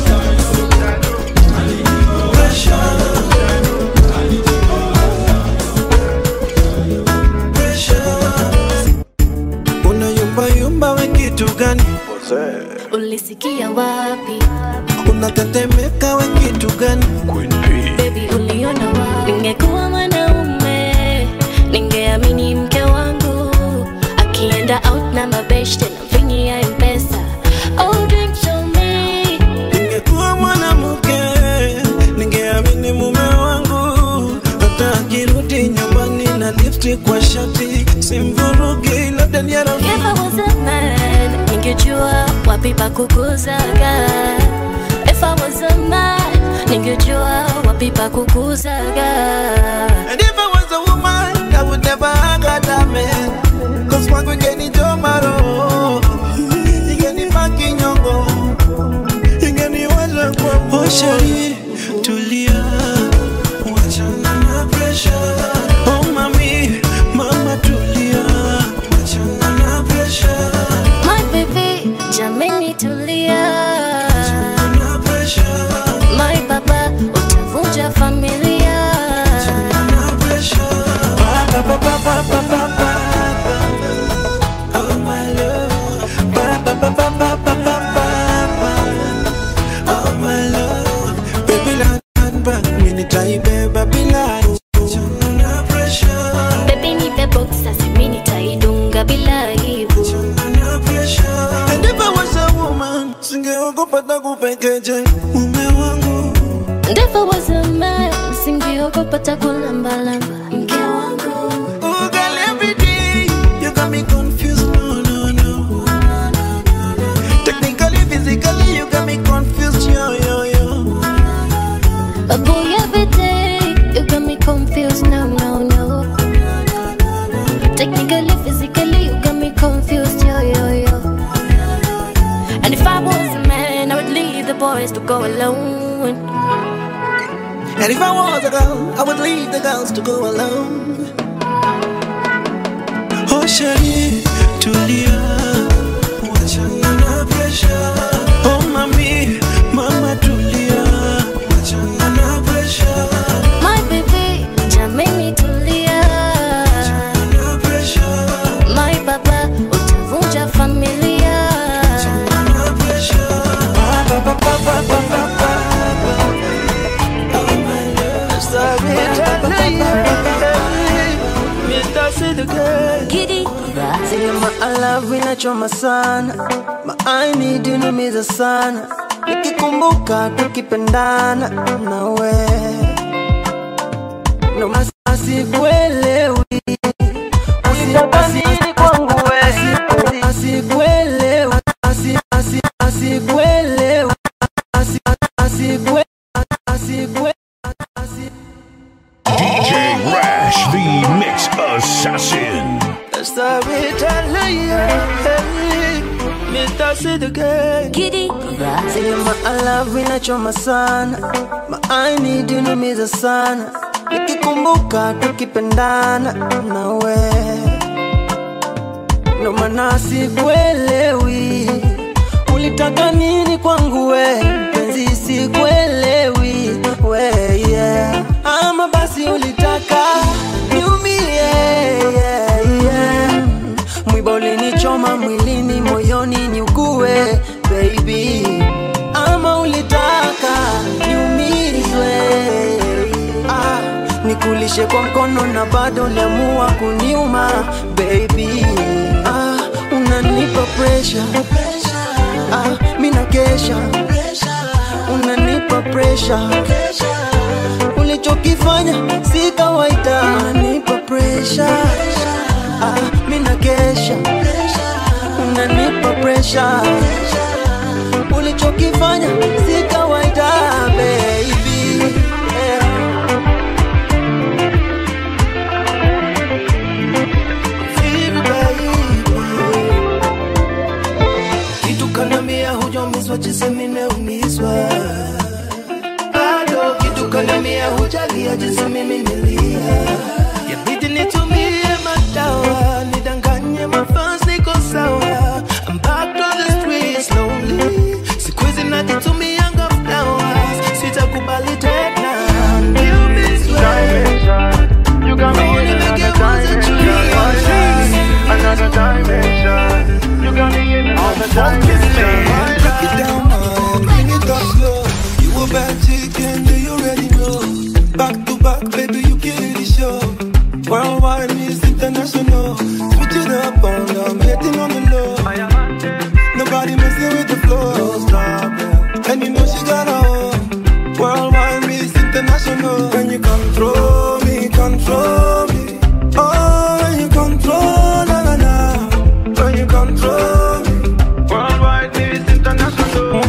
Unayumba we kitu gani? ulisikia wapi Unatetemeka we kitu gani? bebi uliona wapi ningekuwa mwanaume ningeamini mke wangu akienda out na mabeshte na vingi ya mpesa mume wangu hata akirudi nyumbani na lifti kwa shati simvurugi labda ni If I was a man, ningejua wapi pa kukuzaga. If I was a man, ningejua wapi pa kukuzaga. And if I was a woman, I would never hang out that man. Cause wangu ingeni jomaro Ingeni paki nyongo Ingeni waza kwa Oh shari, tulia Wachana na pressure Oh mami, mama tulia Wachana na pressure My baby, jameni tulia. na pressure My papa, utavunja familia. na pressure Ba ba ba ba ba ba ba Oh my love Ba ba ba ba ba ba ba ba Oh my love Baby land back Mini taibeba bila Wachana na pressure Baby nipe boxer, simi nitaidunga bila aibu. na pressure And if I was a woman Singeogopa takupekeje Mume wangu And if I was a man, singeogopa takulambalamba. Mke wangu. Oh girl every day You got me confused No no no Technically physically You got me confused Yo yo yo A boy every day, you got me confused. No, no, no. Technically, physically, you got me confused. Yo, yo, yo. And if I was a man, I would leave the boys to go alone. And if I was a girl, I would leave the girls to go alone. Oh, Shari, tulia, wachana na pressure. Oh, mami, mama tulia, wachana na pressure. My baby, jameni tulia. Na pressure, My papa, utavunja familia. na pressure. Ba, ba, ba, ba, ba, ba, ba, ba. Oh, my love, sorry, Mr. See the girl. Giddy. Sema I love inachoma sana maaini dinumiza sana nikikumbuka tukipendana nawe asikuelewi asikuelewi asikuelewi asikuelewi asikuelewi DJ Rash, the Mix Assassin. Mr. See the girl. Giddy. Sema I love inachoma sana maaini dinumiza sana nikikumbuka tukipendana nawe ndo maana sikuelewi ulitaka nini kwangu we penzi sikuelewi we yeah. ama basi ulitaka niumie yeah, yeah. mwiba ulinichoma mwilini moyoni niugue baby ama ulitaka niumizwe ah, nikulishe kwa mkono na bado uliamua kuniuma baby ah, unanipa pressure ah, mina kesha unanipa pressure ulichokifanya si kawaida unanipa pressure ah, mina kesha unanipa pressure ulichokifanya si kawaida baby yeah. kitu kanambia hujamizwa jinsi nimeumizwa bado kitu kanambia hujalia jinsi mimi nilia yabidi nitumie madawa nidanganye mafans niko sawa I'm back on the streets lonely siku hizi najitumianga flowers sitakubali tena You got me in another dimension. Another dimension. You got me in another dimension. Break it down, man. Bring it up slow. You a bad chicken, do you already know? Back to back, baby, you kill the show. Worldwide is international. Switch it up on I'm hitting on the low. Nobody messing with the flow. Stop it. And you know she got a home. Worldwide is international. When you control me, control me. Oh, when you control, na na na. When you control me. Worldwide is international.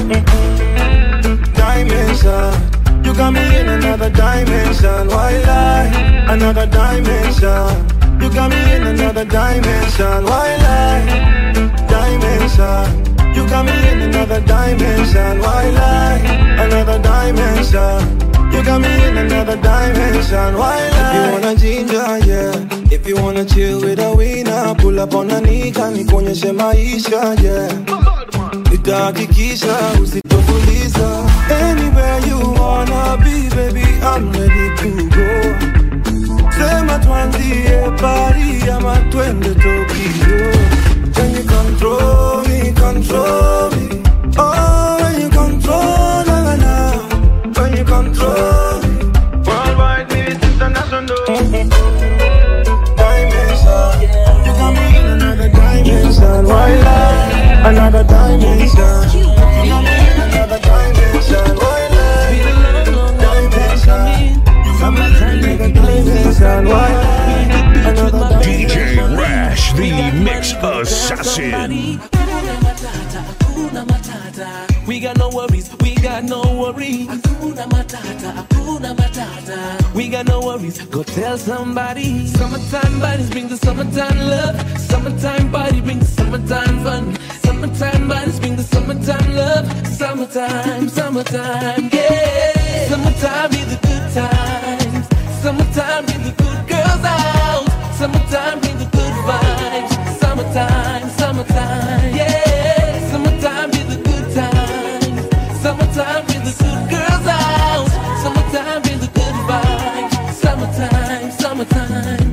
Dimension. You got me in another dimension. Why lie? Another dimension. You got me in another dimension. Why lie? Dimension. You got me in another dimension. Why lie? Another dimension. You got me in another dimension. Why lie? If you wanna ginger, yeah. If you wanna chill with a winner, pull up on a nika, nikuonyeshe maisha, yeah. Nitahakikisha usitofuliza. Anywhere you wanna be, baby, I'm ready to go. Sema tuanzie Paris ama twende Tokyo. When you control me, control me. Oh, when you control, na na na. When you control me. Worldwide is international. Dimension. You got me in another dimension. Why lie? Another dimension. You got me in another dimension. Why lie? Dimension. You got me in another dimension. Why lie? Another DJ Rash, the Mix Assassin. Hakuna matata. We got no worries, we got no worries. Hakuna matata, hakuna matata. We got no worries, go tell somebody. Summertime bodies bring the summertime love. Summertime body bring the summertime fun. Summertime bodies bring the summertime love. Summertime, summertime, yeah. Summertime be the good times. Summertime bring the good girls out. Summertime bring the good vibes. Summertime, summertime, yeah. Summertime be the good times. Summertime bring the good girls out. Summertime bring the good vibes. Summertime, summertime.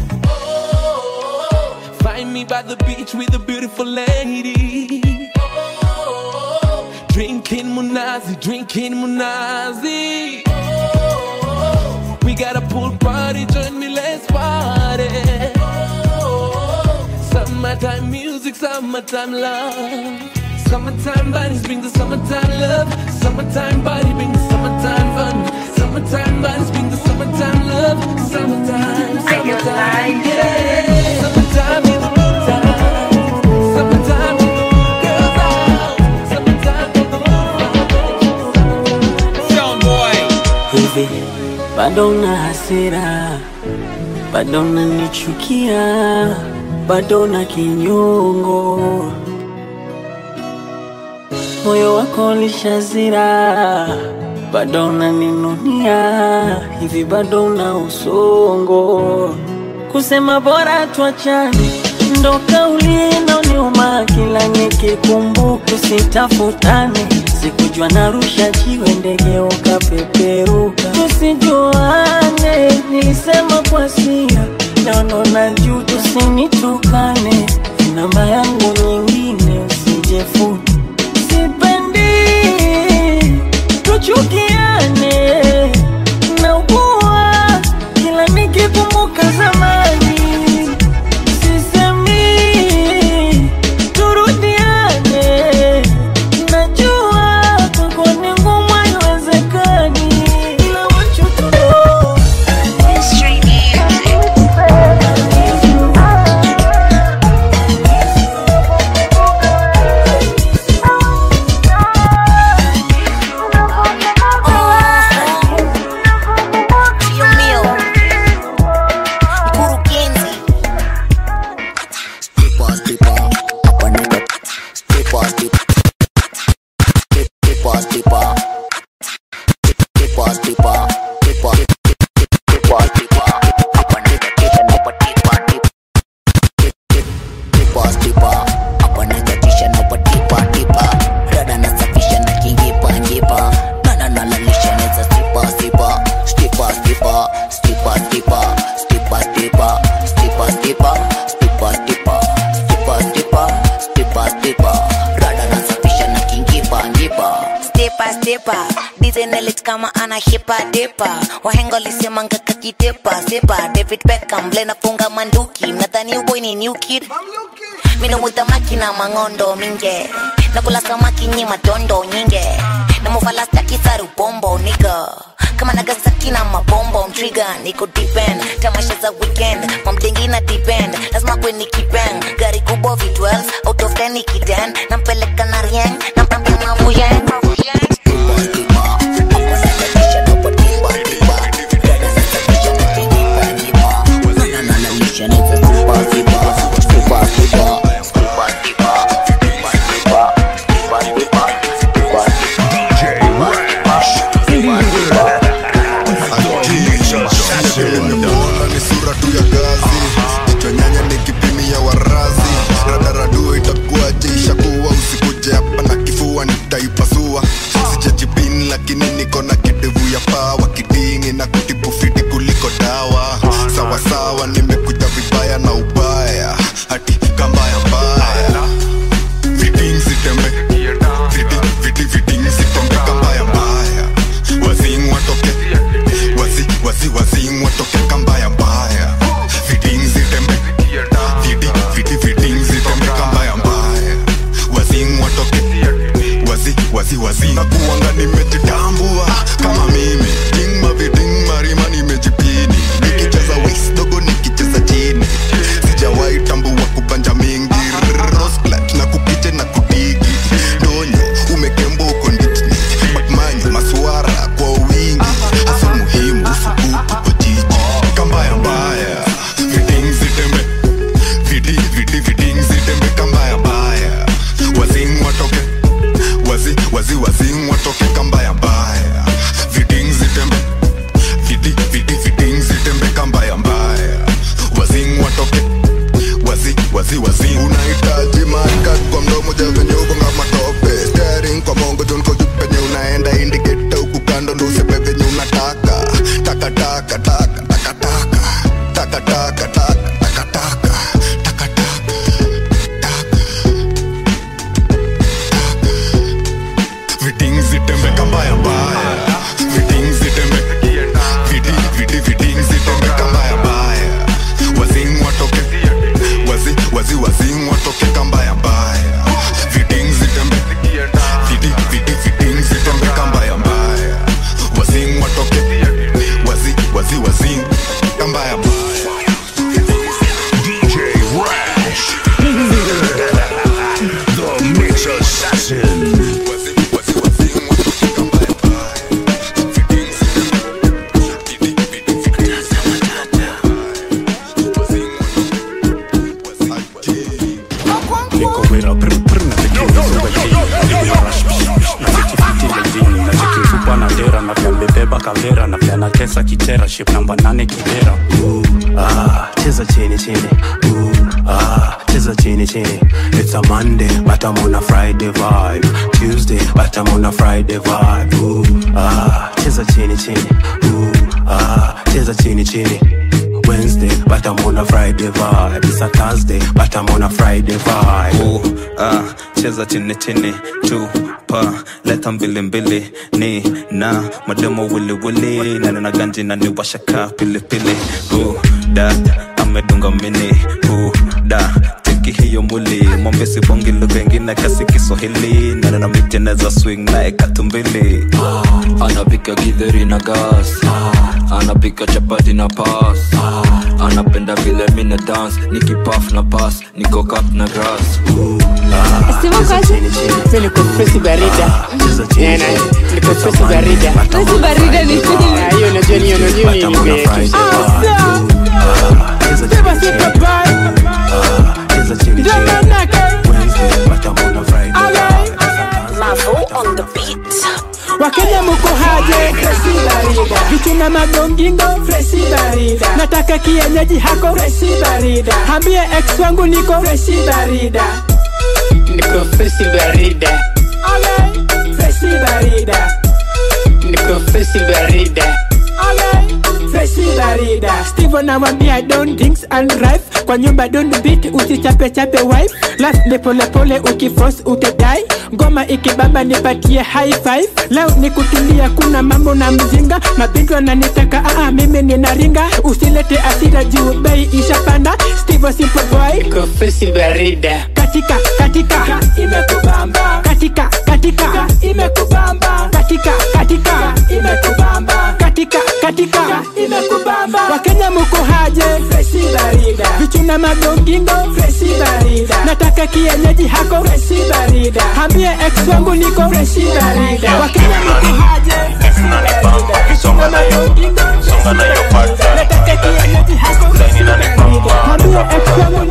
Find me by the beach with a beautiful lady. Drinking Munazi, drinking Munazi. We got a pool party, join me, let's party. Summertime music, summertime love. Summertime bodies bring the summertime love. Summertime body bring the summertime fun. Summertime bodies bring the summertime love. Summertime, summertime, yeah. Summertime be the good time. Summertime be the good girls out. Summertime be the good Sound boy. hivi bado na hasira bado nanichukia bado na kinyongo moyo wako lishazira bado unaninunia hivi bado na usongo kusema bora tuachane ndo kauli inaoniuma kila nikikumbuka usitafutane sikujua narusha jiwe ndege ukapeperuka tusijuane nilisema kwa sira naono na juu tusinitukane namba yangu nyingine usijefuta sipendi tuchukiane naugua kila nikikumbuka zamani sisemi turudiane najua kwako ni ngumu haiwezekani ila wacho tuno Tio mio mkurugenzi Stipa, stipa, hapa niko stipa, stipa. Stipa, stipa. Stipa, stipa. Stipa, stipa, stipa. Hapa niko kisha naomba tipa, tipa. Stipa, stipa. Hapa niko kisha naomba tipa, tipa. Dada nasafisha na kingipa, ngipa. Dada nalalisha neza stipa, stipa. Stipa, stipa. Stipa, stipa. Stipa, stipa. Stipa, stipa. Stipa, stipa. Stipa, stipa. Stipa, stipa. Dada nasafisha na kingipa, ngipa. stepa stepa dizenelit kama ana hipa depa wahenga lisemanga kakitepa sepa david beckham blenafunga manduki mnadhani uboy ni new kid minumuta makina mangondo minge nakula samaki nyi matondo nyinge namufalasta kisaru bombo niga kama nagasaki na mabombo mtriga niko depend tamasha za weekend mamdengi na depend lazima kwe nikipeng gari kubwa v12 out of 10 ikiden nampeleka na rieng nampambia mavuyeng Nimemuona ni sura tu ya gazi jicho nyanya ni kipimi ya warazi radaradu itakuwaje ishakuwa usikuje hapa na kifua nitaipasua sijajipin lakini niko na kidevu ya pawa kidingi na kutibu fiti kuliko dawa sawasawa nimekuja vibaya na ubaya hati kambaya mbaya viting zitembe viti viti viting zitembe kambaya mbaya wazing watoke wazi wazi wazing watoke kambaya mbaya viting zitembe viti viti viting zitembe kambaya mbaya wazing watoke wazi wazi wazi nakuanga nimejitambua kama mimi ting maviting marima nimejipini nikicheza wis dogo nikicheza chini sijawahi tambua kubanja mingi rosclat na kupiche na kudigi donyo umekembo uko nditni bakmanyo maswara kwa wingi hasa muhimu usubutu kwa jiji kambaya mbaya viting zitembe vidi vidi viting zitembe kambaya mbaya wazing watoke wazi wazi wazing watoke kambaya mbaya viting zitembe vidi vidi viting zitembe kambaya mbaya wazing watoke wazi wazi wazi unahitaji markat kwa mdomo javenye ukonga matope steering kwa mongo jonko juu penye unaenda indiketa huku kando ndo usepe venye unataka taka taka taka taka taka taka taka taka taka taka viting zitembe kambaya mbaya viting zitembe vidi vidi viting zitembe kambaya mbaya wazing watoke wazi wazi wazing watoke kambaya mbaya viting zitembe vidi vidi viting zitembe kambaya mbaya wazing watoke wazi wazi wazing kambaya mbaya DJ Rash. the Mix Assassin. niko wera brr brr na tekilizo wajini niko rush psh, psh, na tekifiti lejini na tekimfupa na dera na pia mbebeba kavera na pia na tesa kitera ship namba nane kidera Ooh, ah, cheza chini chini Ooh, ah, cheza chini chini it's a monday but i'm on a friday vibe tuesday but i'm on a friday vibe Ooh, ah, cheza chini chini Ooh, ah, cheza chini chini Wednesday, but I'm on a Friday vibe. It's a Thursday, but I'm on a Friday vibe. Ooh, ah, cheza chini chini chupa leta mbili mbili ni na mademo wili wili na nina ganji na ni washaka pili pili Ooh, da amedunga mini Ooh, da teki hiyo muli mwambe sibongi lugha ingine kasi kiswahili na nina miteneza swing naye katumbili anapika githeri na gas anapika chapati na pas anapenda vile mina dance nikipaf na pas niko kap na grass Sema kazi. Mimi niko Presi Barida. Eh, na- niko Presi Barida. Presi Barida ni nini? Ah, hiyo unajua ni hiyo unajua ni nini beki. Sema si papai. Ndio manake. wakenya muko haje fresi barida vitu na magongingo fresi barida nataka kienyeji hako fresi barida hambie ex wangu niko fresi barida niko fresi barida fresi barida niko fresi barida Fresi barida Steve anamwambia don't drinks and drive Kwa nyumba don't beat usichape chape wife Life ni pole pole ukifrost utadai ngoma ikibamba nipatie high five leo ni kutulia kuna mambo na mzinga mabindu wananitaka aa mimi ninaringa usilete asira juu bei ishapanda steve simple boy kofisi barida katika katika imekubamba katika katika imekubamba katika katika imekubamba katika katika imekubamba wakenya muko haje freshi barida vichuna magongingo freshi barida nataka kienyeji hako freshi barida hambie ex wangu niko freshi barida wakenya muko haje freshi barida vichuna magongingo songa na hiyo pata nataka kienyeji hako freshi barida hambie ex wangu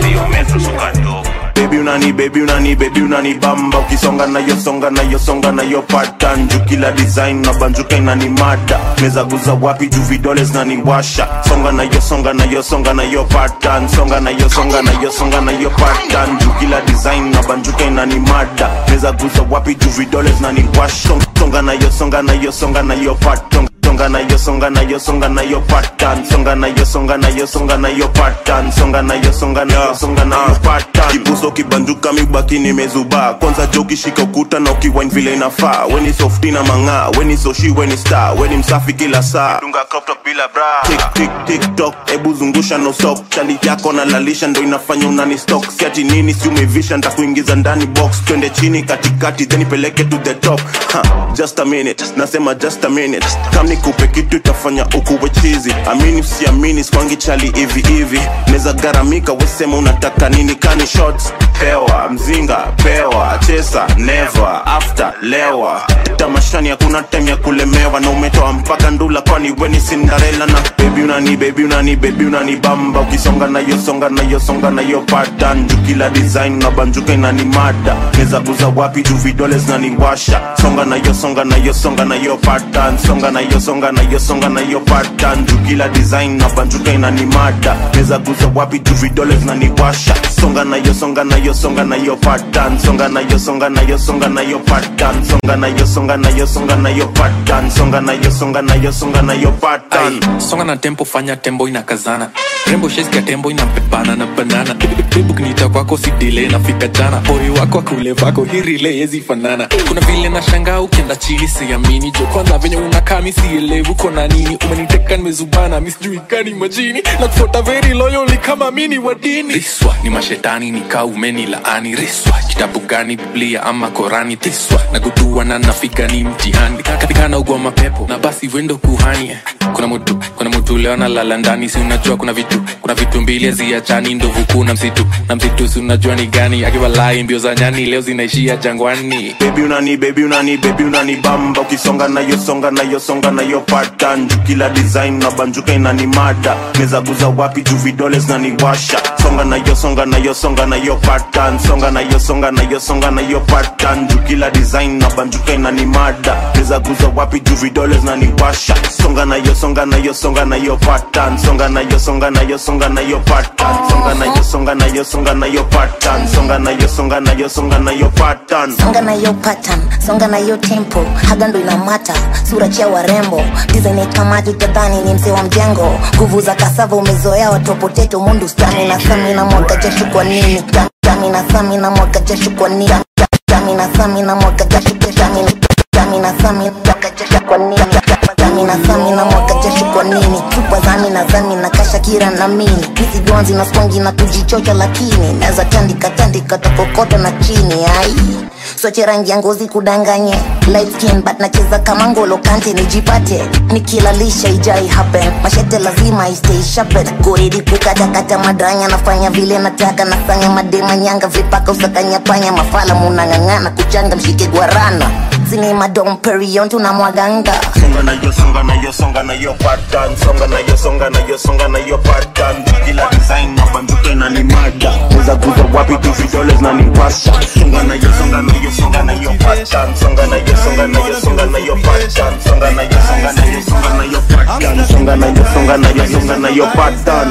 niko Baby unani baby unani baby unani bamba ukisonga na yo songa na yo songa na yo pattern juu kila design na banjuka inani mada meza guza wapi juu vidole zinaniwasha songa na yo songa na yo songa na yo pattern songa na yo songa na yo songa na yo pattern juu kila design na banjuka inani mada meza guza wapi juu vidole zinaniwasha songa na yo songa na yo songa na yo pattern songa na yo songa na yo songa na yo pattern songa na yo songa na yo songa na yo pattern songa na yo songa na yo songa na yo pattern kibuso kibanjuka mibaki nimezuba kwanza jo ukishika ukuta na ukiwine vile inafaa weni softi na mang'aa weni soshi weni star weni msafi kila saa dunga crop top bila bra tik tik tik tok ebu zungusha no stop chali yako na lalisha ndo inafanya unani stock siati nini si umevisha ntakuingiza ndani box twende chini katikati then ipeleke to the top ha, just a minute nasema just a minute kam nikupe kitu itafanya ukuwe chizi amini usiamini skwangi chali hivi hivi neza garamika wesema unataka nini kani shots pewa mzinga pewa chesa never after lewa tamashani hakuna time ya kulemewa na umetoa mpaka ndula kwani weni sindarela na bebi unani bebi unani bebi unani bamba ukisonga na yo songa na yo songa na yo pattern juu kila design na banjuka inani mada neza guza wapi juu vidole zinaniwasha songa na yo songa na yo songa na yo pattern songa na yo songa na yo songa na yo pattern juu kila design na banjuka inani mada neza guza wapi juu vidole zinaniwasha songa na yo songa na yo songa na yo pattern songa na yo songa na yo songa na yo pattern songa na yo songa na yo songa na yo pattern songa na yo songa na yo songa na yo pattern songa na tempo fanya tembo inakazana rembo sheski ya tembo inampepana na banana bebu kinita kwako sidile nafika jana pori wako akule vako hirile yezi fanana kuna vile na shanga ukienda chini siamini jo kwanza venye unakaa misielevu kona nini umeniteka nimezubana misijuikani majini na kufuata very loyally kama mini wa dini riswa ni mashetani nikaa umeni laani riswa kitabu gani biblia ama korani tiswa na gudua na nafika ni mtihani katika na ugwa mapepo na basi wendo kuhani kuna mtu kuna mtu leo analala ndani si unajua kuna vitu kuna vitu mbili haziachani ndovu kuu na msitu na msitu si unajua ni gani akiwa lai mbio za nyani leo zinaishia jangwani bebi unani bebi unani bebi unani bamba ukisonga na yo songa na yo songa na yo pattern juu kila design na banjuka inani mada meza guza wapi juu vidole zinaniwasha songa na yo songa na yo songa na yo pattern songa na yo songa na yo songa na yo pattern juu kila design na banjuka inani mada meza guza wapi juu vidole zinaniwasha songa na yo songa na yo songa na yo pattern songa na yo songa na yo songa na yo pattern songa na yo songa na yo songa na yo pattern songa na yo songa na yo songa na yo pattern songa na yo pattern songa na yo tempo haga ndo inamata sura chia warembo design itamati utadhani ni mzee wa mjengo nguvu za kasava umezoea watopoteto mundu stani na sami na mwaka jashu kwa nini dami na sami na mwaka jashu kwa nini dami na sami na mwaka jashu dami dami na sami mwaka jashu kwa nini dami na sami na mwaka jashu kwa nini chupa zami na zami na kasha kira na mini hizi gonzi na spongi na kujichocha lakini naweza tandika tandika tokokota na chini ai soche rangi ya ngozi kudanganye light skin but nacheza kama ngolo kante nijipate nikilalisha ijai happen mashete lazima istay sharpen goridi kukatakata madranya nafanya vile nataka nafanya madema nyanga vipaka usakanya panya mafala munang'ang'ana kuchanga mshike gwarana zini madom perion tunamwaganga songa na yo songa na yo songa na yo pattern songa na yo songa na yo songa na yo pattern kila design na banduka inani mada weza kuza wapi tu vidole zinaniwasha songa na yo songa na yo songa na yo pattern songa na yo songa na yo songa na yo pattern songa na yo songa na yo songa na yo pattern songa na yo songa na yo songa na yo pattern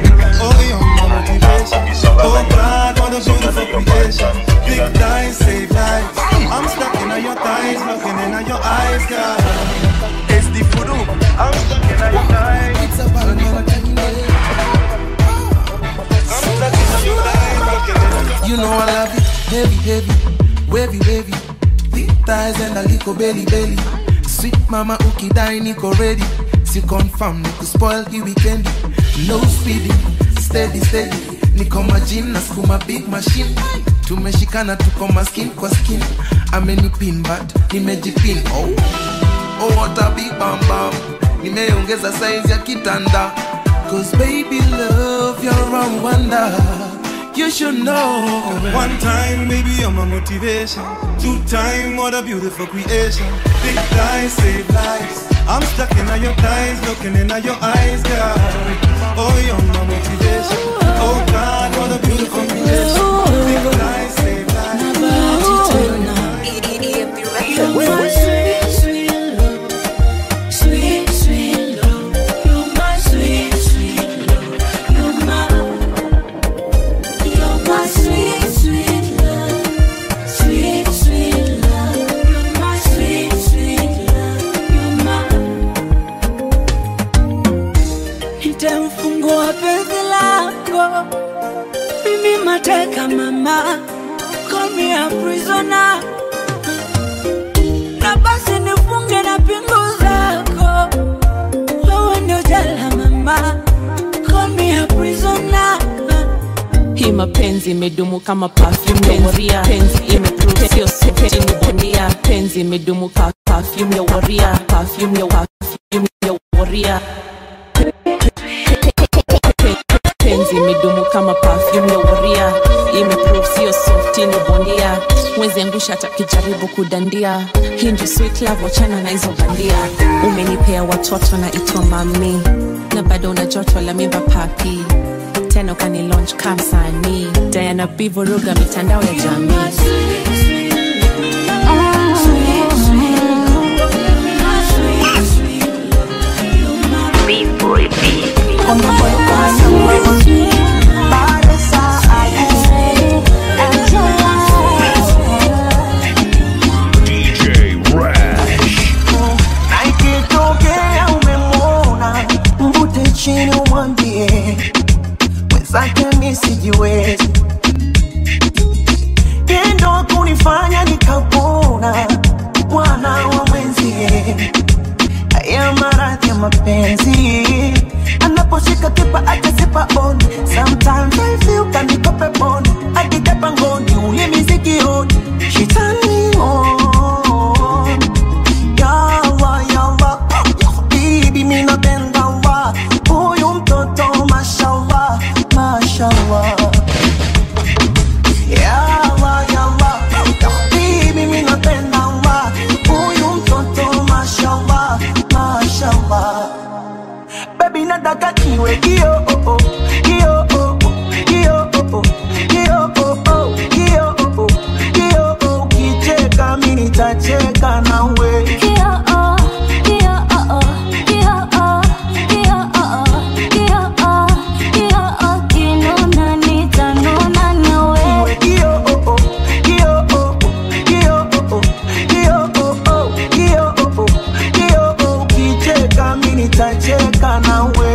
Big dice, save lives. I'm stuck in your thighs, looking in your eyes, girl. It's the voodoo. I'm stuck in your thighs. It's a bad You know I love it, heavy, heavy, wavy, wavy. thighs and a little belly belly. Sweet mama ukidai niko ready. Si confirm niko spoil hii weekend. No speeding, steady steady. Niko majini na skuma big machine. Tumeshikana tuko maskin kwa skin. Amenipin but nimejipin. Oh, oh what a big bam bam. Nimeongeza size ya kitanda. Cause baby love you're a wonder. You should know. One time, maybe you're my motivation. Two time, what a beautiful creation. Big lies save lives. I'm stuck in your thighs, looking in your eyes, girl. Oh, you're my motivation. Oh God, what a beautiful creation. Big lies save lives. Sweet, sweet love, you're my sweet, sweet love. You're my, you're my sweet, sweet love. Sweet, sweet love, you're my sweet, sweet love. You're my. Nitamfungua penzi lako, mimi mateka mama, call me a prisoner na basi nifunge na pingu zako, wewe ndio jela mama, call me a prisoner. hii mapenzi imedumu kama perfume ya waria penzi imeprove sio soketi ni bondia penzi imedumu ka perfume ya waria perfume ya perfume ya waria penzi imedumu kama perfume ya waria imeprove sio softi ni bondia mwezi angusha atakijaribu kudandia hii ndio sweet love wachana na hizo bandia umenipea watoto na itwa mami na bado una joto la mimba papi tena ukani launch kamsanii diana bivuruga mitandao ya jamii DJ Rash. na ikitokea umemwona mvute chini umwambie mwenzake mi sijiwezi tendo kunifanya nikapona mwana wa mwenzie haya maradhi ya mapenzi anaposhika kipa akasipa on sometimes I feel kanikope pon akitepa ngoni ulimi sikioni shitani on yawa yawa bibi minapenda wa huyu mtoto mashallah mashallah yawa yawa bibi minapenda wa huyu mtoto mashallah mashallah baby nataka kiwe kio oh, oh, kio oh, oh, kio oh, oh, kio oh, oh, kio oh, oh, kio oh, ukicheka mimi nitacheka nawe Kiwe kio oh, oh, kio oh, oh, kio oh, oh, kio oh, oh, kio oh, oh, kio oh, ukicheka mimi nitacheka nawe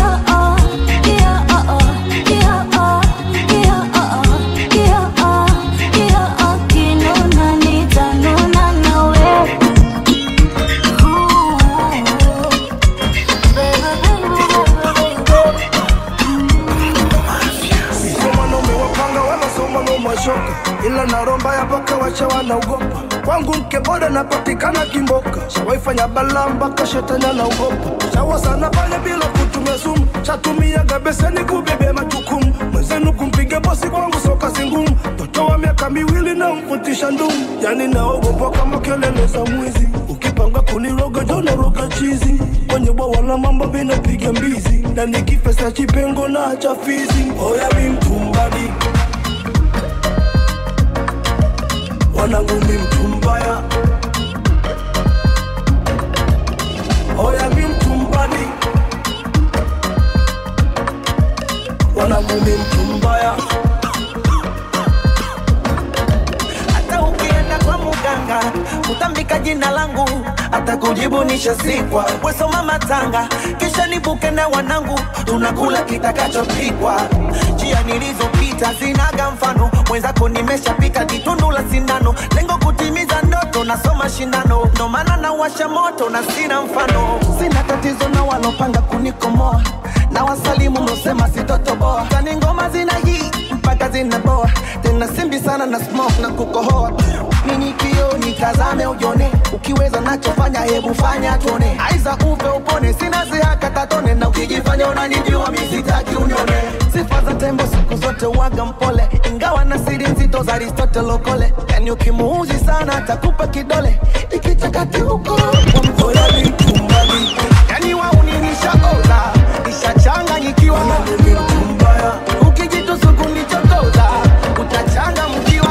Sio mwanaume wapanga wala sio mwanaume wa shoka, ila na roho mbaya mpaka wacha wanaogopa. Kwangu mke bora napatikana kimboka, shawaifanya balaa mpaka shetani anaogopa. Shawa sana pale bila kutumia sumu, shatumiaga beseni kubebea majukumu. Mwenzenu kumpiga bosi kwangu sio kazi ngumu, mtoto wa miaka miwili na mvutisha ndumu, yani naogopa kama kelele za mwizi. Ukipanga kuniroga jona roga chizi, kwenye bwawa la mambo vinapiga mbizi, na nikifesa chipengo na cha fizi. Oya mi mtumbadi wanangu mi mtumbaya oya mi mtumbadi wanangu mi mtumbaya hata ukienda kwa muganga utambika jina langu hata kujibu nishasikwa wesoma matanga kisha nibuke na wanangu tunakula kitakachopikwa njia nilizopita zinaga mfano mwenzako nimeshapika jitundu la sindano lengo kutimiza ndoto nasoma shindano ndo maana nawasha moto na sina mfano sina tatizo na walopanga kunikomoa na wasalimu mlosema sitotoboa kani ngoma zina hii mpaka zinaboa tena simbi sana na smoke na kukohoa nini kio nitazame ujone ukiweza nachofanya hebu fanya tuone aiza upe upone sina zihaka tatone na ukijifanya unanijua misitaki unione sifa za tembo siku zote waga mpole ingawa na siri nzito za aristotle okole yani ukimuuzi sana atakupa kidole ikichakati huko kwa mkola litumbali yani wauninisha oza ishachanganyikiwa mbaya ukijitusuku nichokoza utachanga mkiwa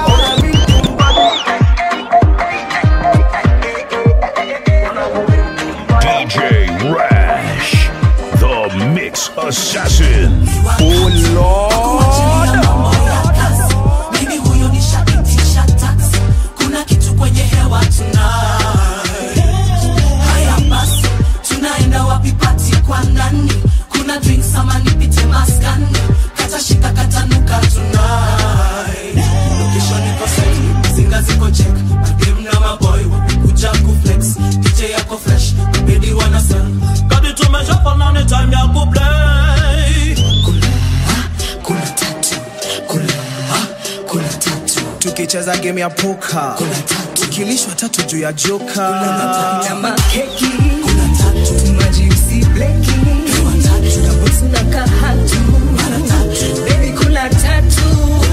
DJ Rash, the Mix Assassin. Oh Lord. mimi huyo nishapitisha tax kuna kitu kwenye hewa tonight haya basi tunaenda wapi pati kwa nani kuna drinks ama nipite maskani kata shika katanuka tonight location iko set zinga ziko check madem na maboy wamekuja kuflex dj yako fresh mabedi wana sell kadi tumeshafanana time ya kuplay kuna tatu kuna kuna tatu tukicheza game ya poka tukilishwa tatu juu ya joka na makeki majiusi bleki na bosi na kahatu baby kula tatu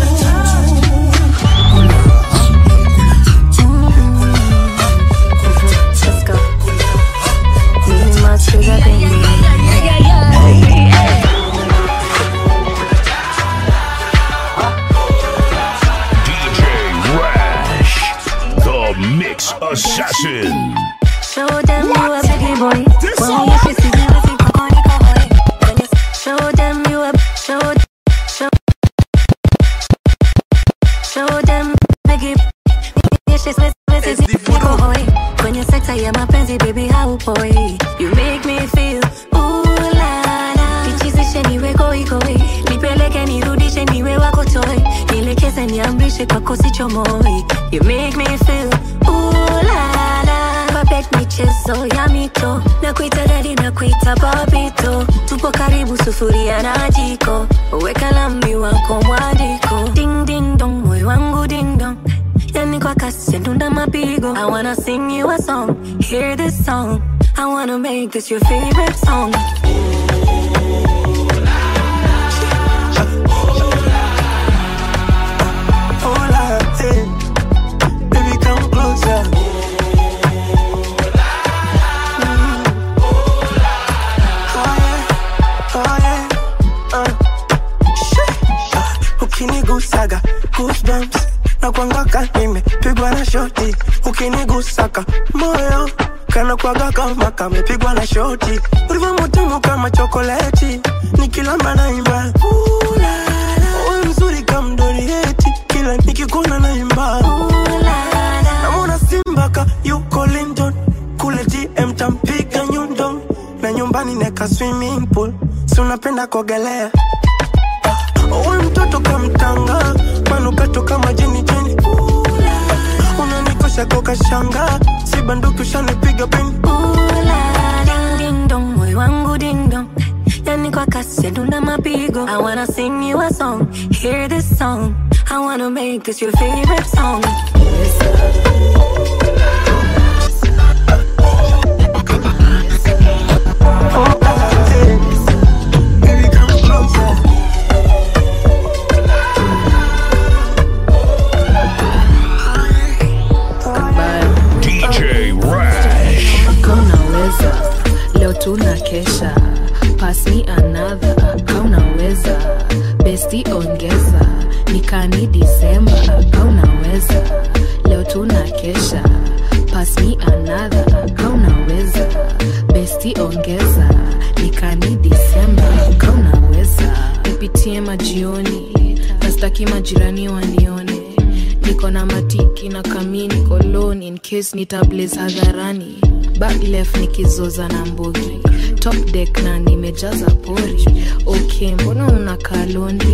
DJ Rash, the Mix Assassin. Show them you a biggie boy. When you kiss it, you think I'm gonna go boy. When you show them you a show show show them biggie. Yes, she's with with it, niko hoi. Kwenye sekta ya mapenzi baby haupoi. You make me feel ooh la la. Nichizishe niwe goi goi. Nipeleke nirudishe niwe wako toy. Nielekeze niamrishe kwako sichomoi. You make me feel ooh la la. Babet michezo ya mito na kuita dadi na kuita babito. Tupo karibu sufuria na jiko. Weka lami wako mwandiko. Ding ding dong, moyo wangu ding dong. Yani kwa kasi ndunda mapigo. I wanna sing you a song, hear this song. I wanna make this your favorite song. Hola, hey. Baby, come closer. Mm. Oh, yeah. Oh, yeah. Uh. Shit. Ah, ukinigusaga goosebumps na kwangaka nimepigwa na shoti ukinigusaka moyo kana kwaga kama kamepigwa na shoti ulivyo mutamu kama chokoleti nikilamba naimba Ooh, la, la. Wewe mzuri kama mdorieti kila nikikuona naimba namona simbaka yuko London kule DM tampiga nyundo na nyumbani neka swimming pool si unapenda kuogelea Uwe mtoto kamtanga manukato kama jeni jeni unanikosha kokashanga si banduki ushanipiga pini Ding ding dong, moyo wangu ding dong. Yani kwa kasi ndunda mapigo. I wanna sing you a song, hear this song. I wanna make this your favorite song. DJ Rash. kaunaweza leo tuna kesha pass me another kaunaweza besti ongeza nikani disemba kaunaweza leo tuna kesha pass me another kaunaweza besti ongeza nikani disemba kaunaweza nipitie majioni nastaki majirani wanione niko na matiki na kamini koloni in case nitablaze hadharani back left nikizoza na mbogi top deck na nimejaza pori okay mbona unakaa lonely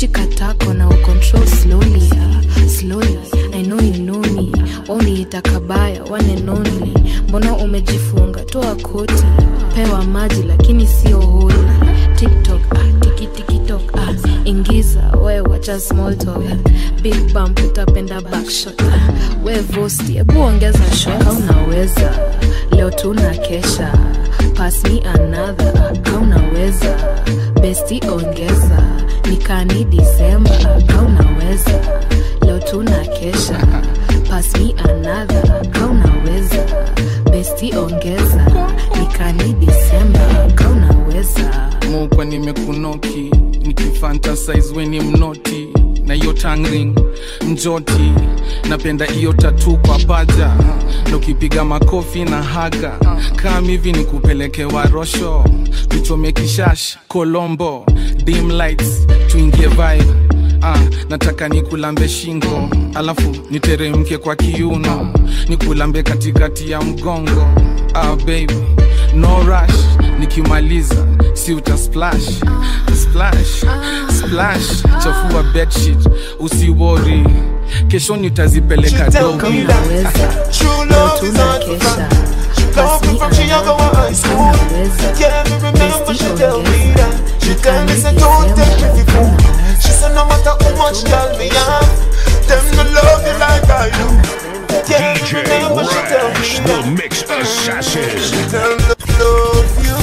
shika tako na ucontrol slowly ah, slowly i know you know me waniita kabaya one and only mbona umejifunga toa koti pewa maji lakini sio holi tiktok ah, tikitikitok ah, ingiza we wacha small talk big bump utapenda backshot ah, we vosti hebu ongeza shot Kama unaweza leo tuna kesha pass me another ka unaweza besti ongeza nikani disemba ka unaweza leo tuna kesha pass me another ka unaweza besti ongeza nikani disemba ka unaweza mukwa nimekunoki nikifantasize weni mnoti na hiyo tangring njoti napenda hiyo tatu kwa paja na ukipiga makofi na haga kam hivi ni kupeleke warosho tuchome kishash kolombo dim lights tuingie vibe ah, nataka nikulambe shingo alafu niteremke kwa kiuno nikulambe katikati ya mgongo ah, baby no rush nikimaliza si uta splash splash splash chafua bedsheet usiwori kesho nitazipeleka dogi True love is hard to find. She love me from Chicago High School. Yeah, me remember she tell me that. She tell me say don't take me for fool. She said no matter how much girl me have, them no love you like I do. Yeah, me remember she tell me Rash, that. the mix assassin. She tell me love you,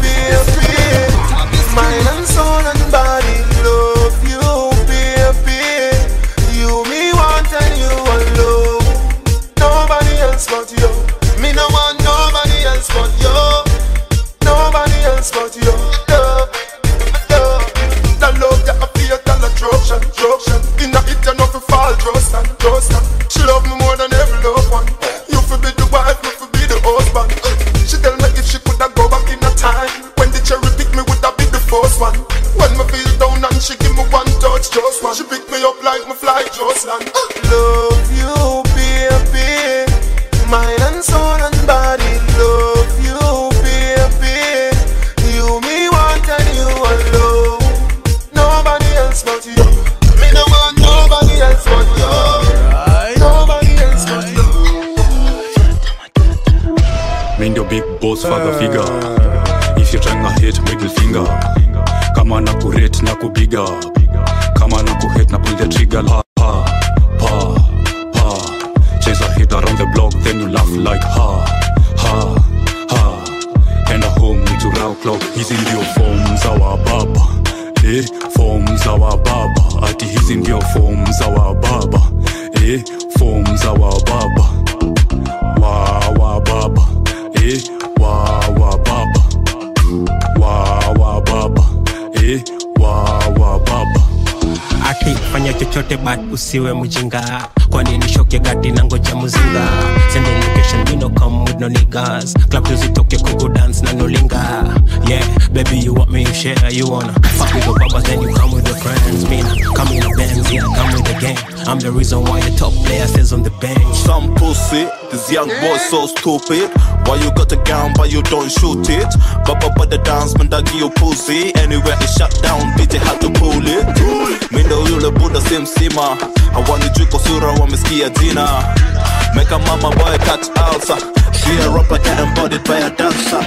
baby. Mind and soul and body, love you, baby. You me want and you alone. Nobody else but you. Me no want nobody else but you. Nobody else but you. Love, love. The love that I feel, the attraction, attraction. In the it, you know fi fall, trust and trust and. She love me more than every loved one. You fi be the wife, me fi be the husband. She tell me if she coulda go back in a time when the cherry pick me woulda be the first one. When me feel down and she give me one touch, just one. She pick me up like me fly just land. Love you, baby. Mind and soul and body. Love you, baby. You me want and you alone. Nobody else but you. Me no want nobody else but you. Nobody else but you. mi ndio big boss father figure if you trying to hit middle finger kama na kurate na kubiga kama na kuhit na pull the trigger pa pa pa pa chase a hit around the block then you laugh like ha ha ha enda home to round clock hizi ndio form za wababa eh form za wababa ati hizi ndio form za wababa eh form za wababa wa wa baba eh wa wa baba wa wa baba eh wa wa baba ati fanya chochote but usiwe mjinga kwani ni shoke gati na ngoja muzinga send the location we no come with no niggas club tuzitoke kugo dance na nolinga yeah baby you want me you share you wanna fuck with the babas then you come with your friends me nah, come in the Benz yeah come with the gang I'm the reason why the top player stays on the bench Some pussy, this young boy so stupid. Why you got a gun but you don't shoot it? Baba but the dance man that give you pussy. Anywhere it shut down, DJ had to pull it. Mindo yule buda simsima. Hawanijui kwa sura wamesikia jina. Make a mama boy catch alsa. She a rapper get embodied by a dancer.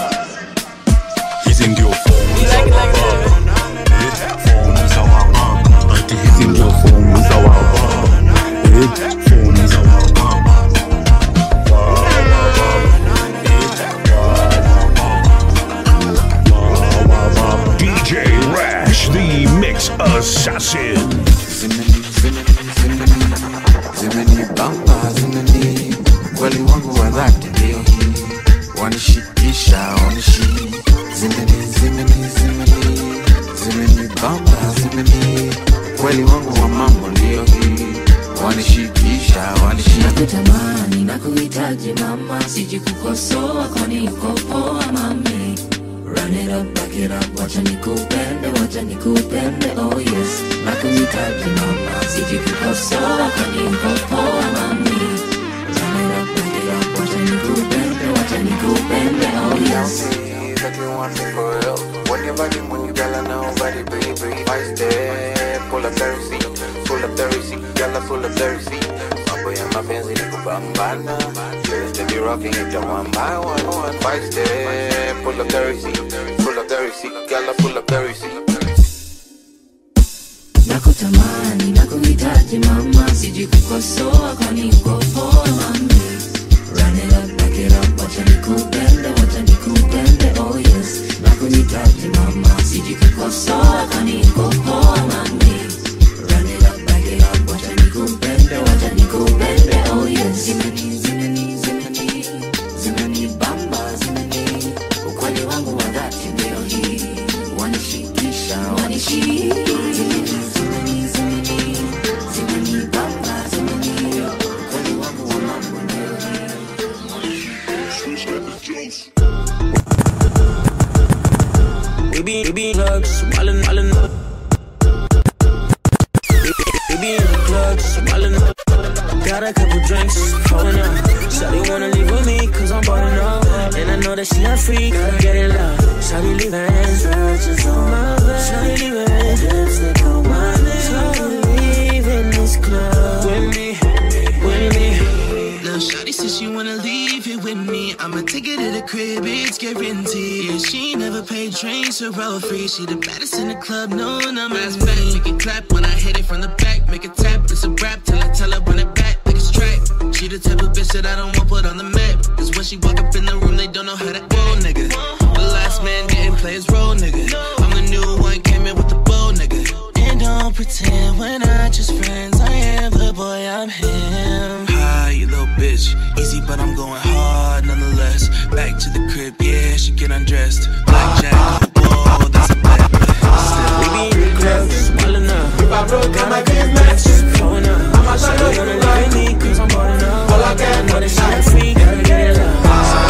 hizi ndio form za wababa eh form za wababa ati hizi ndio form za wababa eh form za wababa DJ Rash, the mix assassin. zimenibamba zimeni kweli wangu wa dhati ndio hii wanishikisha wanishi zimeni zimeni zimeni zimenibamba zimeni kweli wangu wa mambo ndio hii wanishikisha wanishi nakutamani na kuhitaji mama siji kukosoa kwani uko poa mami Run it up, back it up, wacha nikupende, wacha nikupende, oh yes Nakuhitaji mama, siji kukosoa kwani uko poa mami Run it up, back it up, wacha nikupende, wacha nikupende, oh yes That you want me for real When your body move, girl, I know body, baby I step currency, full of currency, girl I'm full of currency. Mambo ya mapenzi ni kupambana, yes, they be rocking it down one by one, one five step, full of currency, full of currency, girl I'm full of currency. nakutamani nakuhitaji mama siji kukosoa kwani uko poa mami Run it up, back it up, wacha nikupende wacha nikupende oh yes nakuhitaji mama siji kukosoa kwani uko poa mami Run it up, back it up, wacha nikupende wacha nikupende oh yes zimeni zimeni zimeni zimeni bamba zimeni ukweli wangu wa dhati ndio hii wanishikisha wanishikisha Baby, baby, club, smiling, smiling. Baby in the club, smiling. Got a couple drinks, falling up. Shawty wanna leave with me, cause I'm balling up. And I know that she not free, gotta get it love. Shawty leaving, searches on my bed. Shawty leaving, lipstick on my neck. Shawty leaving this club with me, with me. Lil' Shawty says she wanna leave it with me. I'ma take it to the crib, it's guaranteed. Yeah, she never paid drinks or roll free. She the baddest in the club, no, I'm ass back. Make it clap when I hit it from the back. Make it tap, it's a rap till I tell her run it back like a strap. She the type of bitch that I don't want put on the map. Cause when she walk up in the room, they don't know how to roll, nigga. The last man didn't play his role, nigga. I'm the new one, came in with the bow, nigga. And don't pretend we're not just friends. I am the boy, I'm him. Hi, you little bitch. Easy, but I'm going hard nonetheless. Back to the crib, yeah, she get undressed. Blackjack, whoa, that's a bet. Baby in the club, smiling up. If I broke down my business, flowing up. I'ma show you wanna live with me, cause I'm balling up. All I got, know that she not free, gotta get it love.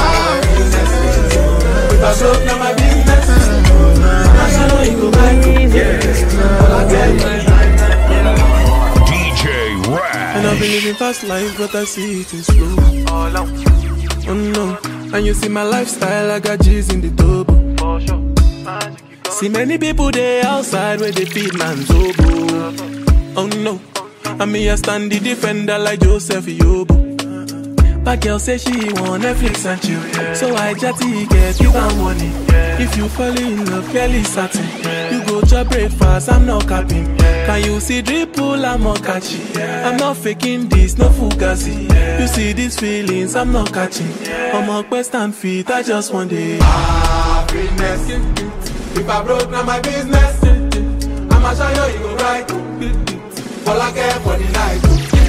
If I broke down my business, I'ma show you go back. Yeah, all I got. DJ Rap. And I've been living fast life, but I see it in slow. Oh no, and you see my lifestyle, I got G's in the double. See many people there outside where they feed man's oboe. Oh no, and me I stand the defender like Joseph Yobo. But girl say she want Netflix and chill, so I jatty get give her money. If you fall in love, Kelly satin. You go to breakfast, I'm not capping. Can you see dripple, I'm not catching. I'm not faking this, no fugazi. You see these feelings, I'm not catching. I'm a quest and feet, I just want it. Happiness. If I broke, now my business. I'ma show you, you go right. All I care for the night.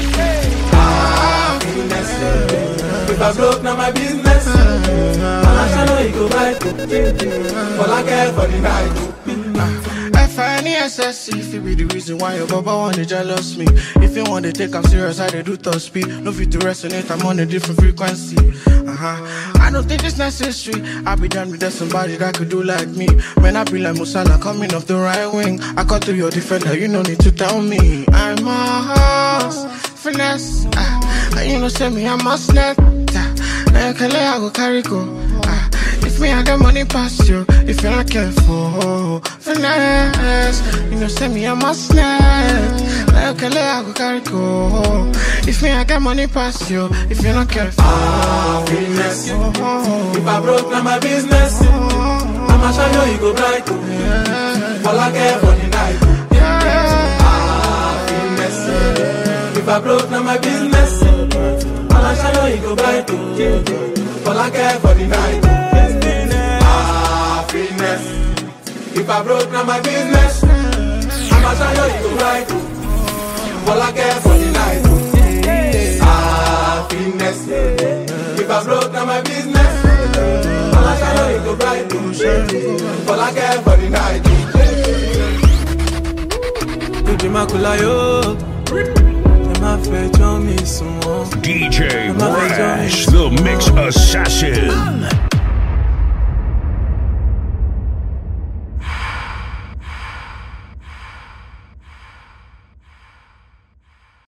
Happiness. If I broke, now my business. I'ma show you, you go right. All I care for the night. F-I-N-E-S-S-E If it be the reason why your baba wanna jealous me If you want to take I'm serious, I dey do top speed No fit to resonate, I'm on a different frequency Uh-huh I don't think it's necessary I be done with that somebody that could do like me Man, I be like Musala coming off the right wing I cut through your defender, you no need to tell me I'm a horse, finesse ah. And you know say me, I'm a snap Now you can lay, I go carry go ah. If me I got money past you, if you're not careful, finesse. You know, say me I'm a snap. Like okay, I go carry go. If me I got money past you, if you're not careful, Happiness. If I broke, now my business. I'ma show you, you go bright. All I care for the night. Happiness. If I broke, now my business. I'ma show you, you go bright. All I care for the night. Happiness. If I broke, now my business. I'ma show you, you go bright. All I care for the night. Happiness. If I broke, now my business. I'ma show you, you go bright. All I care for the night. Didi Makula yo. Ẹ má fẹjọ́ mi sùn wọ́n. DJ Rash, the Mix Assassin.